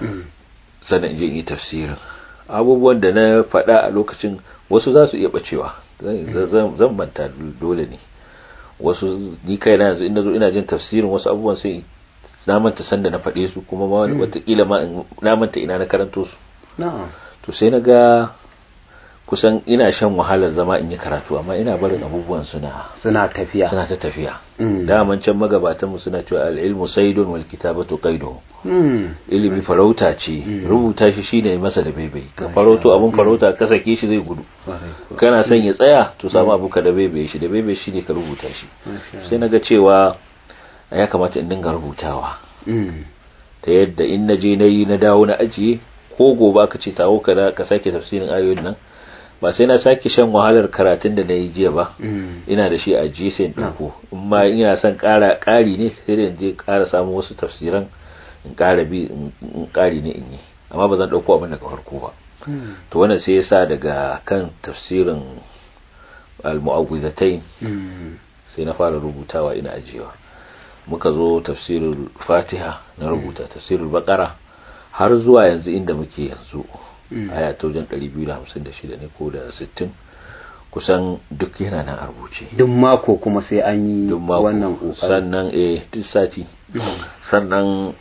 sannan in je in yi tafsirin abubuwan da na faɗa a lokacin wasu za su iya bacewa zan manta dole ne wasu ni kai na yanzu ina zo ina jin tafsirin wasu abubuwan sai na manta sanda na faɗe su kuma ma watakila ma na manta ina na karanto su to sai na ga kusan ina shan wahalar zama in yi karatu amma ina barin abubuwan suna suna tafiya suna ta tafiya daman can magabatan mu suna cewa al-ilmu saydun wal kitabatu qaydu ilimi farauta ce rubuta shi shine masa da baibai ka farauto abun farauta ka sake shi zai gudu kana son ya tsaya to samu abu ka da baibai shi da baibai shine ka rubuta shi sai naga cewa ya kamata in dinga rubutawa ta yadda in na je na yi na dawo na ajiye ko gobe aka ce tawo ka ka sake tafsirin ayoyin nan ba sai na sake shan wahalar karatun da na yi jiya ba ina da shi a ajiye sai in ɗauko in ma ina son ƙara ƙari ne sai da in je ƙara samu wasu tafsiran in ƙara bi in ƙari ne in yi amma ba zan ɗauko abin daga farko ba to wannan sai yasa daga kan tafsirin al-mu'awwidhatayn sai na fara rubutawa ina ajiyewa muka zo tafsirul fatiha na rubuta tafsirul baqara har zuwa yanzu inda muke yanzu aya ta wajen 256 ne ko da 60 kusan duk yana nan a rubuce duk mako kuma sai an yi duk mako wannan kokari sannan eh duk sati sannan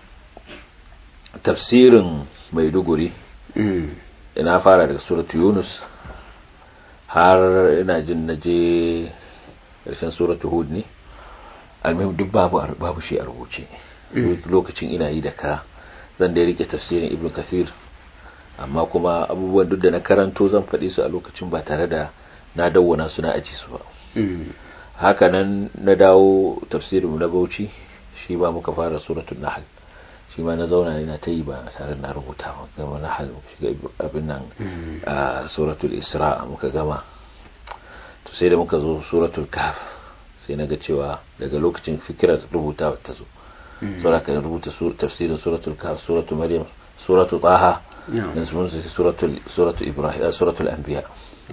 tafsirin maiduguri Mm. ina fara daga suratu yunus har ina jin na je ƙarshen suratu hud ne almihim duk babu babu shi a rubuce lokacin ina yi da ka zan da rike tafsirin ibn kathir amma kuma abubuwan duk da na karanto zan faɗi su a lokacin ba tare da na dawwana su na aji su ba Mm. haka nan na dawo tafsirin na bauchi shi ba muka fara suratul nahl shi ma na zauna ina ta yi ba tare da na rubuta ba gama nahl muka shiga abin nan a suratul isra muka gama to sai da muka zo suratul kahf sai na ga cewa daga lokacin fikirar rubuta ta zo saboda ka rubuta sur- tafsirin suratul kahf suratul maryam suratul taha Yeah. dan sun sai suratul suratul ibrahim suratul anbiya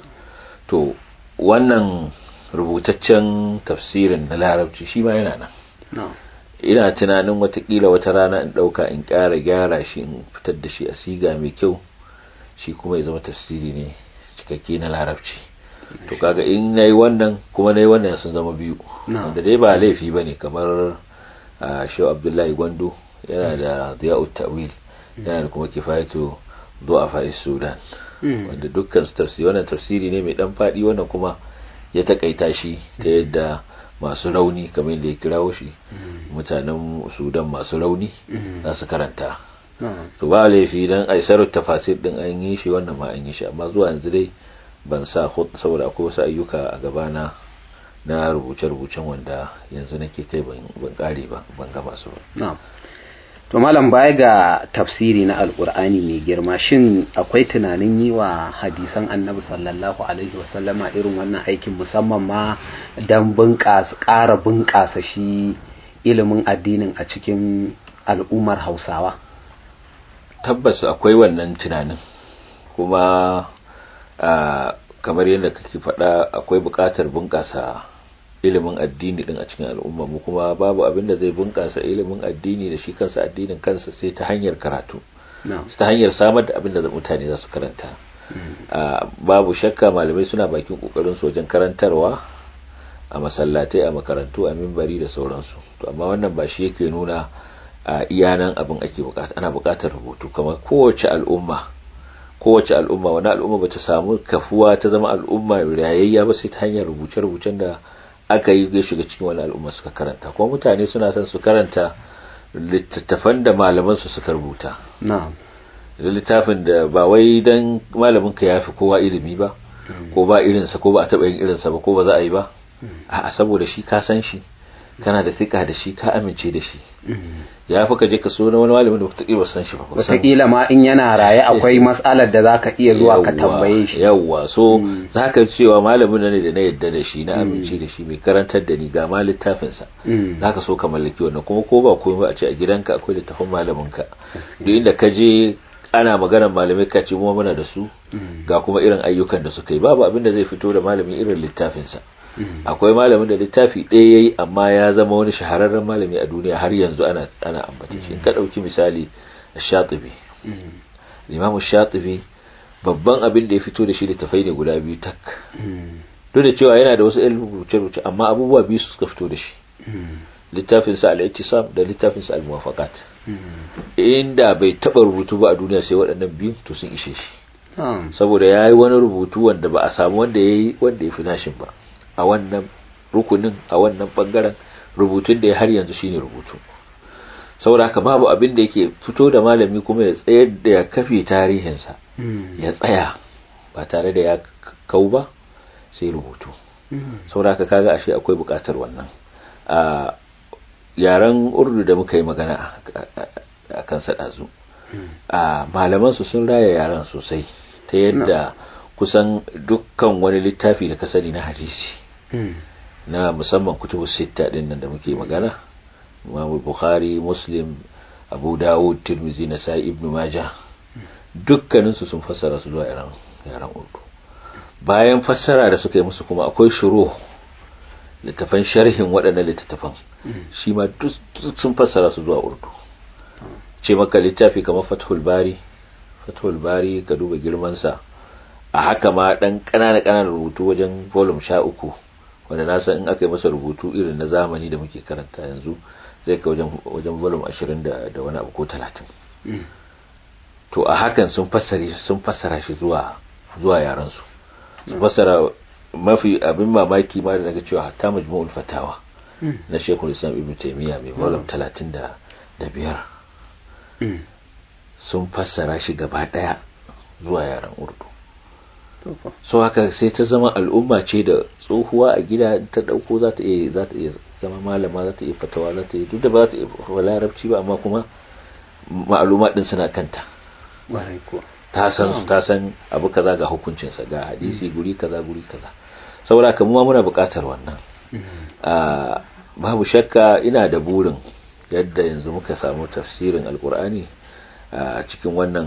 to wannan rubutaccen tafsirin na larabci shi ma yana nan No. ina tunanin watakila wata rana in ɗauka in ƙara gyara shi in fitar da shi a siga mai kyau shi kuma ya zama tafsiri ne cikakke na larabci to kaga in nayi wannan kuma nayi wannan sun zama biyu Na'am. wanda dai ba laifi bane kamar a Shehu Abdullahi Gwando yana da Diya'ut Ta'wil yana da kuma Kifayatu Du'afa Sudan Mm. wanda dukkan su tafsiri wannan tafsiri ne mai dan fadi wannan kuma ya takaita shi ta yadda masu rauni kamar yadda ya kirawo shi mutanen Sudan masu rauni Mm. za su karanta No. to ba laifi dan aisarar tafasir din an yi shi wannan ma an yi shi amma zuwa yanzu dai ban sa hut saboda akwai wasu ayyuka a gabana na rubuce-rubucen wanda yanzu nake kai ban ban kare ba ban gama su ba No. To malam baya ga tafsiri na alkur'ani mai girma shin akwai tunanin yi wa hadisan annabi sallallahu alaihi wasallama irin wannan aikin musamman ma don bunƙasa ƙara bunƙasa shi ilimin addinin a cikin al'ummar hausawa tabbas akwai wannan tunanin kuma a kamar yadda kake faɗa akwai buƙatar bunƙasa ilimin addini din a cikin al'umma mu kuma babu abin da zai bunƙasa ilimin addini da shi kansa addinin kansa sai ta hanyar karatu no. ta hanyar samar da abin da mutane za su karanta Ah, babu shakka malamai suna bakin kokarin su wajen karantarwa a masallatai a makarantu a mimbari da sauransu to amma wannan ba shi yake nuna a iyanan abin ake bukata ana bukatar rubutu kamar kowace al'umma kowace al'umma wani al'umma bata samu kafuwa ta zama al'umma rayayya ba sai ta hanyar rubuce-rubucen da aka yi ya shiga cikin wani al'umma suka karanta kuma mutane suna son su karanta littattafan da malaman su suka rubuta no. da littafin da ba wai dan malamin ka yafi kowa ilimi ba ko ba irinsa ko ba a taɓa yin irinsa ba ko ba za a yi ba a'a saboda shi ka san shi kana da tsika da shi ka amince da shi ya fi ka je ka so na wani malamin da wataƙila ba san shi ba ba san- wataƙila ma in yana raye akwai matsalar da za ka iya zuwa ka Yawwa, tambaye shi yawwa so za ka cewa malamin nan ne da na yadda da shi na amince da shi mai karantar da ni ga ma littafinsa Mm. za ka so ka mallaki wannan kuma ko ba komai ba a ce a gidanka akwai littafin malaminka duk inda ka je ana maganar malamai ka ce mu muna da su ga kuma irin ayyukan da suka yi babu abin da zai fito da malamin irin littafinsa akwai malamin da littafi ɗaya yayi amma ya zama wani shahararren malami a duniya har yanzu ana ana ambata shi in ka ɗauki misali Shatibi Imam Shatibi babban abin da ya fito da shi littafai ne guda biyu tak duk da cewa yana da wasu ilimin rubuce-rubuce amma abubuwa biyu suka fito da shi littafinsa al-ittisam da littafinsa al-muwafaqat inda bai taba rubutu ba a duniya sai waɗannan biyu to sun ishe shi No. saboda ya yi wani rubutu wanda ba a samu wanda ya yi wanda ya fi nashin ba a wannan rukunin a wannan bangaren rubutun da ya har yanzu shine rubutu saboda haka babu abin da yake fito da malami kuma ya tsayar da ya kafe tarihinsa Mm. ya tsaya ba tare da ya kau ba sai rubutu saboda haka kaga ashe akwai bukatar wannan a yaren urdu da muka yi magana a a kan ɗazu a malamansu sun raya yaran sosai ta yadda kusan dukkan wani littafi da ka sani na hadisi na musamman kutubu sitta din nan da muke magana Imam Bukhari Muslim Abu Dawud Tirmidhi Nasa'i Ibn Majah dukkanin su sun fassara su zuwa yaran yaran Urdu bayan fassara da suka yi musu kuma akwai shuruh littafan sharhin waɗannan littattafan shi ma duk sun fassara su zuwa Urdu ce maka littafi kamar Fathul Bari Fathul Bari ka duba girman sa a haka ma dan ƙanana ƙananan rubutu wajen volume 13 wanda na san in aka yi masa rubutu irin na zamani da muke karanta yanzu zai kai wajen wajen volume 20 da da wani abu ko 30 to a hakan sun fassara sun fassara shi zuwa zuwa yaran su sun fassara mafi abin mamaki ma da daga cewa hatta majmu'ul fatawa na Sheikhul Islam Ibn Taymiyyah mai volume 35 sun fassara shi gaba daya zuwa yaran Urdu so haka sai ta zama al'umma ce da tsohuwa a gida ta dauko za ta iya za ta iya zama malama za ta iya fatawa za ta iya duk da ba za ta iya larabci ba amma kuma ma'aluma din suna kanta ta san su ta san abu kaza ga hukuncin sa ga hadisi guri kaza guri kaza saboda kuma muna buƙatar wannan a babu shakka ina da burin yadda yanzu muka samu tafsirin alkur'ani a cikin wannan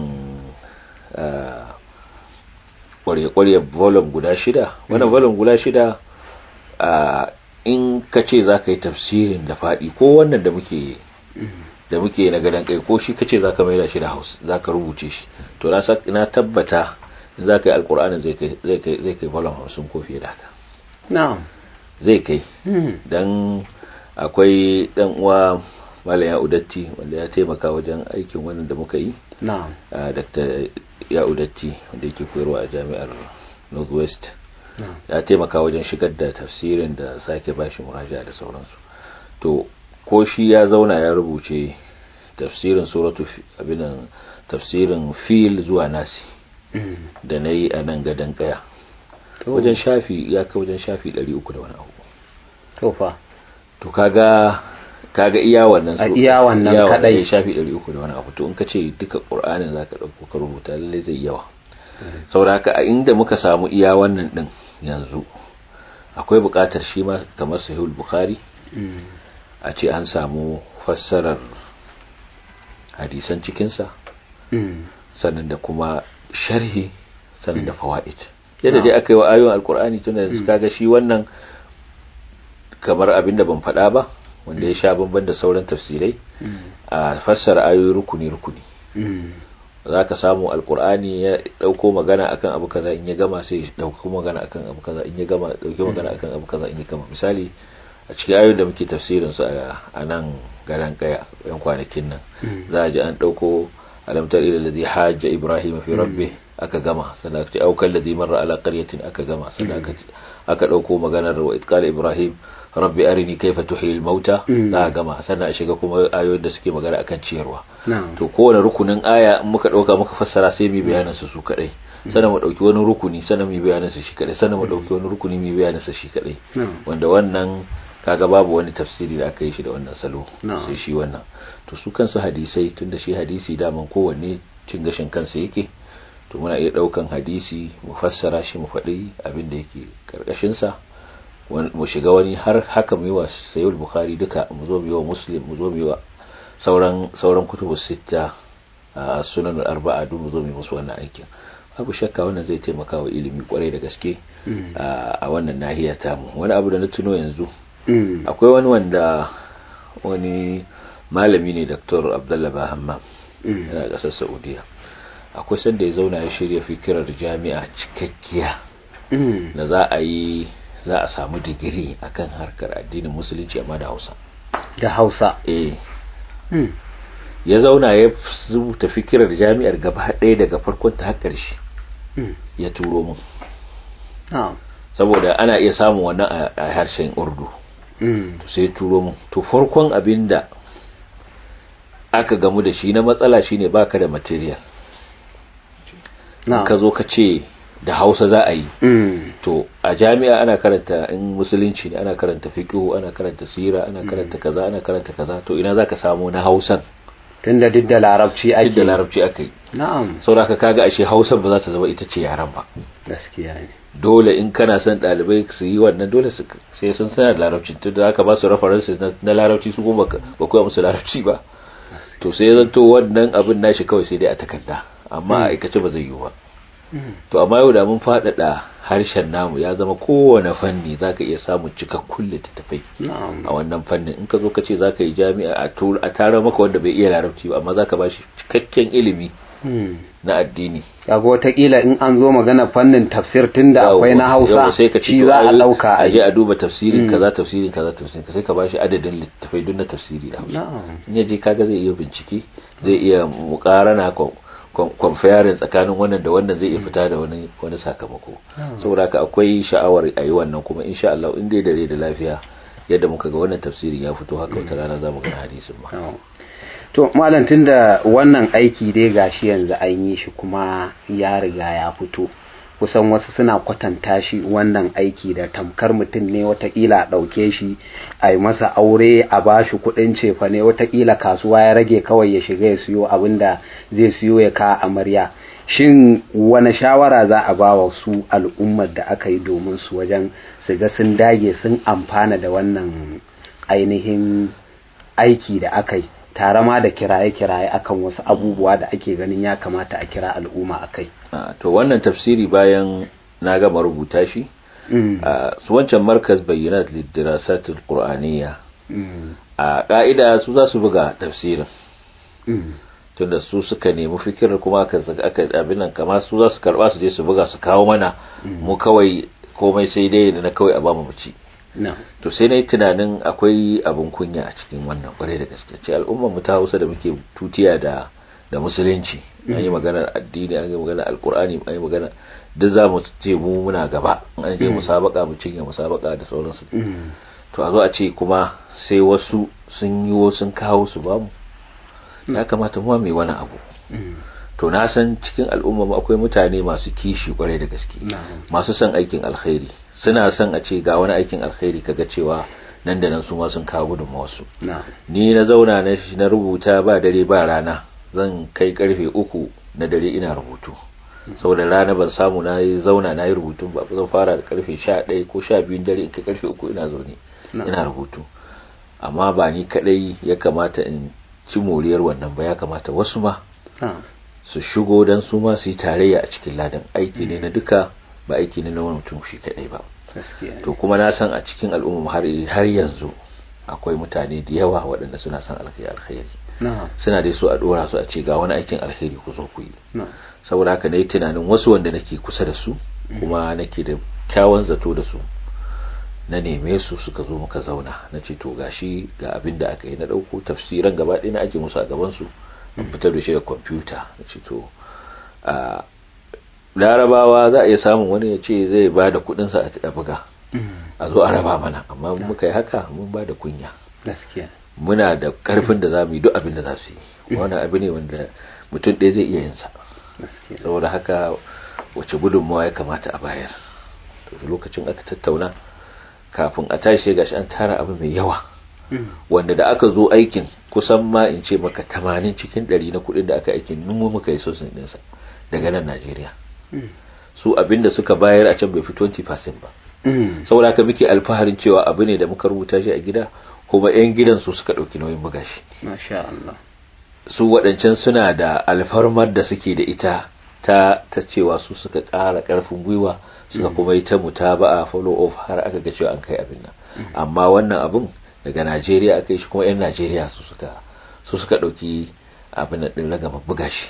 kwarye-kwarye volume guda shida wannan volume guda shida in ka ce za ka yi tafsirin da faɗi ko wannan da muke da muke na gadon kai ko shi ka ce za ka maida shi da hausa za ka rubuce shi to na tabbata in za ka yi alkur'anin zai kai volume hamsin ko fiye da haka zai kai don akwai dan uwa malam ya udatti wanda ya taimaka wajen aikin wannan da muka yi dr ya udatti wanda yake koyarwa a jami'ar northwest ya taimaka wajen shigar da tafsirin da sake bashi muraja da sauransu to ko shi ya zauna ya rubuce tafsirin suratu abinan tafsirin fil zuwa nasi da na yi a nan gadon kaya wajen shafi ya kai wajen shafi 300 da wani abu to fa to kaga kaga iya wannan a iya wannan kadai shafi 300 da wani abu to in ka ce duka qur'anin zaka dauko ka rubuta lalle zai yawa saboda haka a inda muka samu iya wannan din yanzu akwai buƙatar shi ma kamar sahihul bukhari a ce an samu fassarar hadisan cikinsa sannan da kuma sharhi sannan da fawaid yadda dai aka yi wa ayoyin alkur'ani tun da kaga shi wannan kamar abin da ban faɗa ba wanda ya sha bamban da sauran tafsirai a fassara ayoyi rukuni rukuni za ka samu alkur'ani ya ɗauko magana akan abu kaza in ya gama sai ya ɗauko magana akan abu kaza in ya gama ɗauki magana akan abu kaza in ya gama misali a cikin ayoyin da muke tafsirin su a nan garan kaya yan kwanakin nan za a ji an ɗauko alamtar ila ladhi hajja ibrahim fi rabbih aka gama sannan aka ce aukal ladhi marra ala qaryatin aka gama sannan aka aka dauko maganar wa itqala ibrahim rabbi arini kayfa tuhil mauta za a gama sannan a shiga kuma ayoyin da suke magana akan ciyarwa to kowane rukunin aya in muka dauka muka fassara sai mu bayanin su su kadai sannan mu dauki wani rukuni sannan mu bayanin su shi kadai sannan mu dauki wani rukuni mu bayanin su shi kadai wanda wannan kaga babu wani tafsiri da aka yi shi da wannan salo sai shi wannan to su kansu hadisai tunda shi hadisi daman kowanne cin gashin kansa yake to muna iya daukan hadisi mu fassara shi mu faɗi abin da yake karkashin sa mu shiga wani har haka mu yi wa sayyid bukhari duka mu zo mu yi wa muslim mu zo mu yi wa sauran sauran kutubu sitta a sunan arba'a duk mu zo mu yi musu wannan aikin babu shakka wannan zai taimaka wa ilimi kwarai da gaske a wannan nahiya tamu wani abu da na tuno yanzu akwai wani wanda wani malami ne dr abdullah bahamma yana kasar saudiya akwai sanda ya zauna ya shirya fikirar jami'a cikakkiya da za a yi za a samu digiri akan harkar addinin musulunci amma da hausa da hausa eh ya zauna ya rubuta fikirar jami'ar gaba ɗaya daga farkon ta har ƙarshe ya turo mun saboda ana iya samun wannan a harshen urdu to sai turo mun to farkon abinda aka gamu da shi na matsala shine baka da material ka zo ka ce da hausa za a yi to a jami'a ana karanta in musulunci ne ana karanta fiqhu ana karanta sira ana karanta kaza ana karanta kaza to ina zaka samu na hausan tunda duk da larabci duk ake da larabci aka yi na'am saboda haka kaga ashe hausa ba za ta zama ita ce yaran ba gaskiya ne dole in kana son ɗalibai su yi wannan dole su sai sun sanar da larabci tun da aka ba su references na, na larabci su kuma ba ba koya musu larabci ba to sai ya zanto wannan abin nashi kawai sai dai a takarda amma a aikace ba zai yiwu ba to amma yau da mun faɗaɗa harshen namu ya zama kowane fanni zaka iya samun cikakkun littattafai na'am a wannan fannin in ka zo ka ce za ka yi jami'a a tura a tara maka wanda bai iya larabci ba amma za ka ba shi cikakken ilimi Hmm. na addini kaga wataƙila in an zo magana fannin tafsir tunda akwai na Yawwa, hausa sai ka ce shi to za a ai, ɗauka a je a a duba tafsirin Mm. kaza tafsirin kaza tafsirin sai ka ba shi adadin littattafai duk na tafsiri da hausa na'am in ya je kaga zai iya bincike zai iya mukarana kwamfayarin tsakanin wannan da wannan zai iya fita da wani wani sakamako saboda haka akwai sha'awar a yi wannan kuma insha Allah in dai dare da lafiya yadda muka ga wannan tafsirin ya fito haka wata rana za mu ga hadisin ma na'am. to malam tunda wannan aiki dai gashi yanzu an yi shi kuma ya riga ya fito kusan wasu suna kwatanta shi wannan aiki da tamkar mutum ne watakila a ɗauke shi a yi masa aure a ba shi kuɗin cefa ne watakila kasuwa ya rage kawai ya shiga ya siyo abin da zai siyo ya ka amarya shin wani shawara za a ba wa su al'ummar da aka yi domin su wajen su ga sun dage sun amfana da wannan ainihin aiki da aka yi tare ma da kiraye-kiraye akan wasu abubuwa da ake ganin ya kamata a kira al'umma a kai Ah, to wannan tafsiri bayan na gama rubuta shi Mm, ah, su wancan markaz bayyinat lidirasatul qur'aniyya mm, a ka'ida su za su buga tafsirin mm, tunda su suka nemi fikirar kuma aka aka abin nan kama su za su karba su je su buga su kawo mana mu kawai komai sai dai da na kawai a bamu mu ci no, to sai na yi tunanin akwai abin kunya a cikin wannan kwarai da gaske ce al'ummar mu ta hausa da muke tutiya da da musulunci an yi maganar addini an yi maganar alkur'ani an yi magana duk za mu ce mu muna gaba an je musabaka mu cinye musabaka da sauransu mm, to a zo a ce kuma sai wasu sun yi sun kawo su bamu ya kamata mu ma mai wani abu mm, to na san cikin al'umma mu akwai mutane masu kishi kwarai da gaske na'am, masu son aikin alkhairi suna son a ce ga wani aikin alkhairi kaga cewa nan da nan su ma sun kawo gudunmawarsu na'am, ni na zauna na na rubuta ba dare ba rana zan kai karfe uku na dare ina rubutu saboda rana ban samu na yi zauna na yi rubutun ba zan fara da karfe sha ɗaya ko sha biyun dare in kai karfe uku ina zaune na'am. ina rubutu amma ba ni kadai ya kamata in ci moriyar wannan ba ya kamata wasu ma na'am, su shigo don su ma su yi tarayya a cikin ladan aiki ne na duka ba aiki ne na wani mutum shi kadai ba gaskiya ne. to kuma na san a cikin al'umma har har yanzu akwai mutane da yawa waɗanda suna son alkhairi alkhairi na'am, suna dai so a dora su a ce ga wani aikin alkhairi ku zo ku yi na'am, saboda haka na yi tunanin wasu wanda nake kusa da su kuma nake da kyawun zato da su na neme su suka zo muka zauna na ce to gashi ga abin da aka yi na ɗauko tafsiran gaba ɗaya na aje musu a gaban su an fitar da shi da kwamfuta na ce to a larabawa za a iya samun wani ya ce zai ba da kuɗinsa a buga mm, a zo a raba mana amma in muka yi haka mun ba da kunya gaskiya muna da karfin da za mu yi duk abin da za su yi wannan abu ne wanda mutum ɗaya zai iya yin sa gaskiya saboda haka wace gudunmawa ya kamata a bayar to da lokacin aka tattauna kafin a tashi sai gashi an tara abu mai yawa Mm, wanda da aka zo aikin kusan ma in ce maka tamanin cikin ɗari na kuɗin da aka aikin numu muka yi sosin ɗinsa daga nan Najeriya mm, su abin da suka bayar a can bai fi 20% ba mm, saboda haka muke alfaharin cewa abu ne da muka rubuta shi a gida kuma 'yan gidan su suka ɗauki nauyin buga shi masha Allah su waɗancan suna da alfarmar da suke da ita ta ta cewa su suka ƙara ƙarfin gwiwa suka kuma yi ta mutaba'a follow up har aka ga cewa an kai abin nan amma wannan abin daga Najeriya aka yi shi kuma 'yan Najeriya su suka su suka ɗauki abin nan ɗin ragama buga shi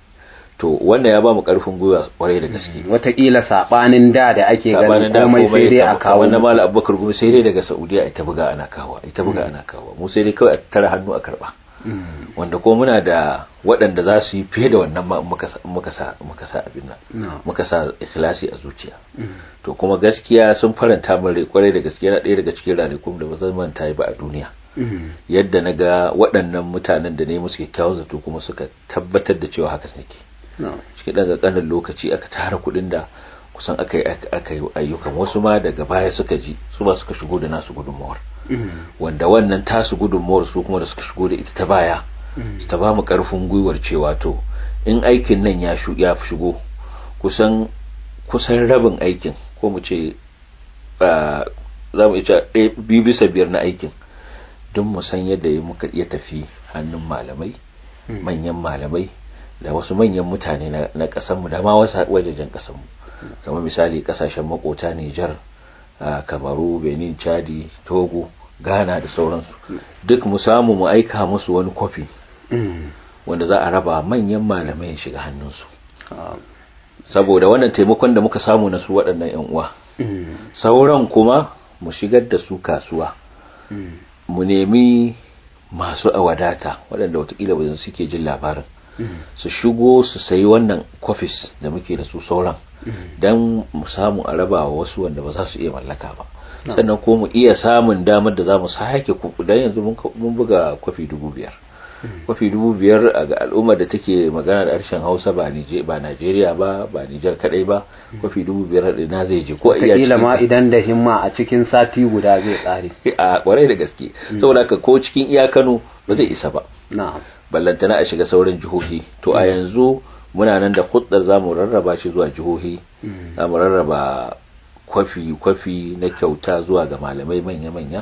to wannan ya ba mu ƙarfin gwiwa kwarai da gaske watakila sabanin da da ake ganin sabanin da komai sai dai a kawo wannan mala abubakar gumi sai dai daga saudiya ita buga ana kawo ita buga ana kawo mu sai dai kawai a tara hannu a karba Mm, wanda ko muna da waɗanda za su yi fiye da wannan ma muka sa muka sa muka sa abin nan no, muka sa ikhlasi a zuciya mm, to kuma gaskiya sun faranta min rai kwarai da gaskiya na ɗaya daga cikin ranakun da ba zan manta ba a duniya mm, yadda na ga waɗannan mutanen da ne musu kyakkyawan zato kuma suka tabbatar da cewa haka suke no, cikin ɗan ƙanƙanin lokaci aka tara kuɗin da kusan aka yi aka yi ayyukan wasu ma daga baya suka ji su ba suka shigo da nasu gudunmawar mm, wanda wannan tasu gudunmawar su kuma da suka shigo da ita ta baya su ta ba mu karfin gwiwar cewa to in aikin nan ya shigo kusan kusan rabin aikin ko mu ce za mu ce biyu bisa biyar na aikin don mu san yadda muka iya tafi hannun malamai manyan malamai da wasu manyan mutane na kasanmu da ma wasu wajajen kasanmu kamar misali kasashen makota Nijar kamaru benin chadi togo ghana da sauransu duk mu samu mu aika musu wani kwafi wanda za a raba manyan malamai shiga hannunsu saboda wannan taimakon da muka samu na su waɗannan 'yan uwa sauran kuma mu shigar da su kasuwa mu nemi masu awadata waɗanda watakila ba suke jin labarin su shigo su sayi wannan kwafis da muke da su sauran don mu samu a raba wa wasu wanda ba za su iya mallaka ba sannan ko mu iya samun damar da za mu sake kuku don yanzu mun buga kwafi dubu biyar kwafi dubu biyar a ga al'ummar da take magana da harshen hausa ba najeriya ba ba nijar kadai ba kwafi dubu biyar na zai je ko iya cikin ma idan da himma a cikin sati guda zai tsare a kwarai da gaske saboda ka ko cikin iya kano ba zai isa ba na'am ballantana a shiga sauran jihohi to a yanzu muna nan da huddar za mu rarraba shi zuwa jihohi za mu rarraba kwafi-kwafi na kyauta zuwa ga malamai manya-manya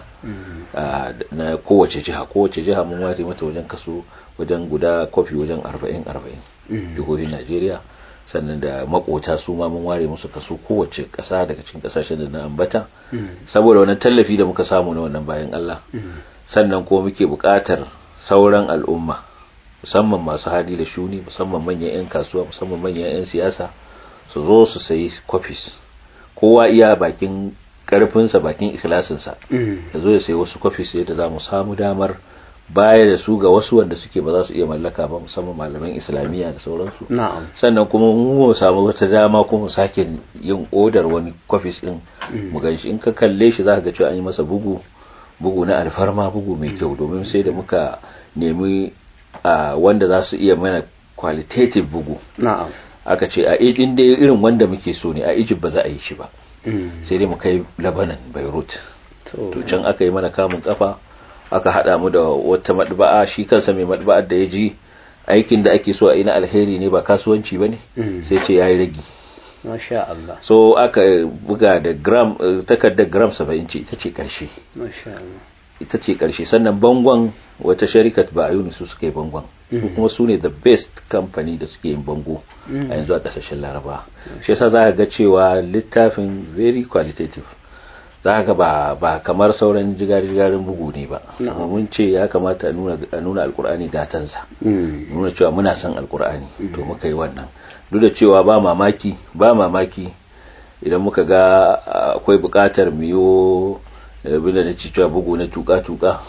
na kowace jiha kowace jiha mun ware mata wajen kaso wajen guda kwafi wajen 40-40 jihohin najeriya sannan da makota su ma mun ware musu kaso kowace kasa daga cikin kasashen da na ambata saboda wannan tallafi da muka samu na wannan bayan Allah sannan kuma muke buƙatar sauran al'umma musamman masu hali da shuni musamman manyan 'yan kasuwa musamman manyan 'yan siyasa su zo su sayi kwafis kowa iya bakin karfinsa bakin ikhlasinsa ya zo ya sayi wasu kwafis yadda za mu samu damar baya da su ga wasu wanda suke ba za su iya mallaka ba musamman malaman islamiyya da sauransu sannan kuma mu samu wata dama kuma mu sake yin odar wani kwafis din mu ganshi in ka kalle shi za ka ga cewa an yi masa bugu bugu na alfarma bugu mai kyau domin sai da muka nemi wanda za su iya mana qualitative bugu na'am aka ce a inda irin wanda muke so ne a Egypt ba za a yi shi ba sai dai mu kai Lebanon Beirut to can aka yi mana kamun kafa aka hada mu da wata madba'a shi kansa mai madba'ar da ya ji aikin da ake so a yi na alheri ne ba kasuwanci ba ne sai ce ya yi ragi Masha Allah. so aka buga da gram takardar gram 70 ce ita ce karshe Masha Allah. ita ce karshe sannan bangon wata sharikat ba a yi su suka yi bangon su kuma su ne the best company da suke yin bango a yanzu a kasashen laraba shi yasa za ga cewa littafin very qualitative za ga ba ba kamar sauran jigar-jigarin bugu ne ba sama mun ce ya kamata a nuna alkur'ani gatansa nuna cewa muna son alkur'ani to muka yi wannan duk da cewa ba mamaki ba mamaki idan muka ga akwai bukatar miyo bila da cewa bugu na tuka-tuka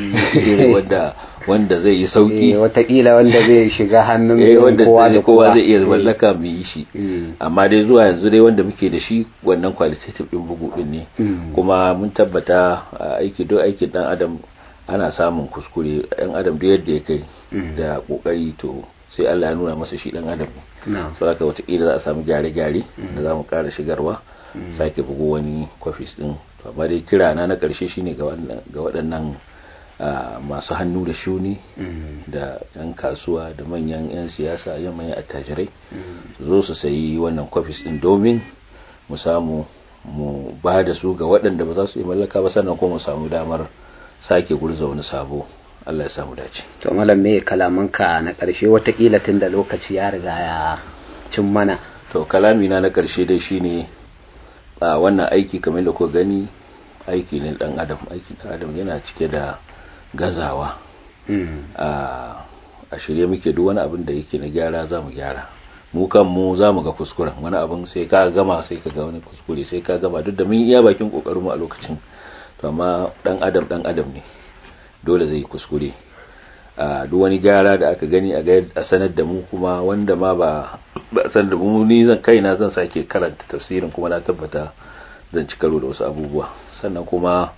wanda wanda zai yi sauki watakila wanda zai shiga hannun wanda kowa da kowa zai iya mallaka mu yi shi amma dai zuwa yanzu dai wanda muke da shi wannan qualitative din bugu din ne kuma mun tabbata aiki duk aikin dan adam ana samun kuskure dan adam duk yadda ya kai da kokari to sai Allah ya nuna masa shi dan adam ne saboda watakila za a samu gyare-gyare da za mu kara shigarwa sake bugu wani kwafis din to amma dai kira na na karshe shine ga waɗannan masu hannu da shuni da yan kasuwa da manyan yan siyasa yan manyan attajirai zo su sayi wannan kwafis din domin mu samu mu ba da su ga waɗanda ba za su yi mallaka ba sannan kuma mu samu damar sake gurza wani sabo Allah ya samu dace to malam me kalamanka na ƙarshe watakila tun da lokaci ya riga ya cin mana to kalami na na ƙarshe dai shine a wannan aiki kamar da kuka gani aiki ne dan adam aiki dan adam yana cike da gazawa a shirye muke duk wani abin da yake na gyara za mu gyara mu kan mu za mu ga kuskuren wani abin sai ka gama sai ka ga wani kuskure sai ka gama duk da mun iya bakin kokarin mu a lokacin to amma dan adam dan adam ne dole zai kuskure a duk wani gyara da aka gani a a sanar da mu kuma wanda ma ba ba san da mu ni zan kaina zan sake karanta tafsirin kuma na tabbata zan ci karo da wasu abubuwa sannan kuma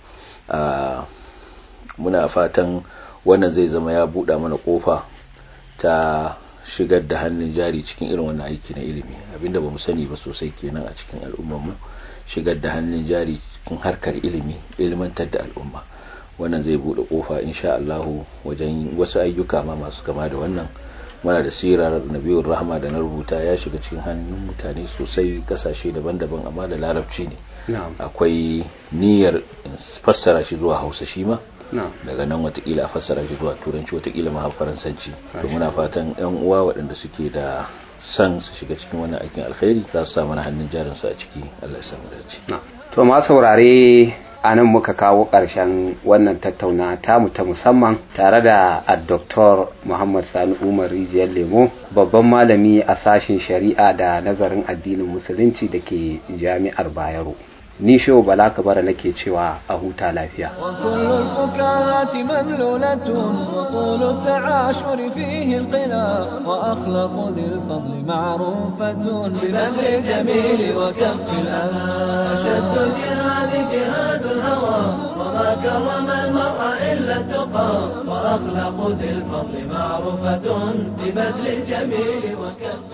muna fatan wannan zai zama ya buɗa mana kofa ta shigar da hannun jari cikin irin wannan aiki na ilimi abinda bamu sani ba sosai kenan a cikin al'ummar mu shigar da hannun jari cikin harkar ilimi ilmantar da al'umma wannan zai bude kofa insha Allah wajen wasu ayyuka ma masu kama da wannan muna da sirar nabiyur rahma da na rubuta ya shiga cikin hannun mutane sosai kasashe daban-daban amma da larabci ne akwai niyyar fassara shi zuwa hausa shi ma daga nan watakila a fassara shi zuwa turanci watakila ma faransanci to muna fatan yan uwa waɗanda suke da san su shiga cikin wannan aikin alkhairi za su samu na hannun jarin su a ciki Allah ya samu dace to ma saurare a nan muka kawo ƙarshen wannan tattauna tamu ta musamman tare da Dr. Muhammad Sani Umar Rijiyar Lemo babban malami a sashen shari'a da nazarin addinin musulunci da ke jami'ar Bayero. ni shehu bala kabara nake cewa a huta lafiya وكل الفكاهات مملولة وطول التعاشر فيه القنا وأخلاق ذي الفضل معروفة ببذل الجميل وكف الأذى أشد الجهاد جهاد الهوى وما كرم المرء إلا التقى وأخلاق ذي الفضل معروفة ببذل الجميل وكف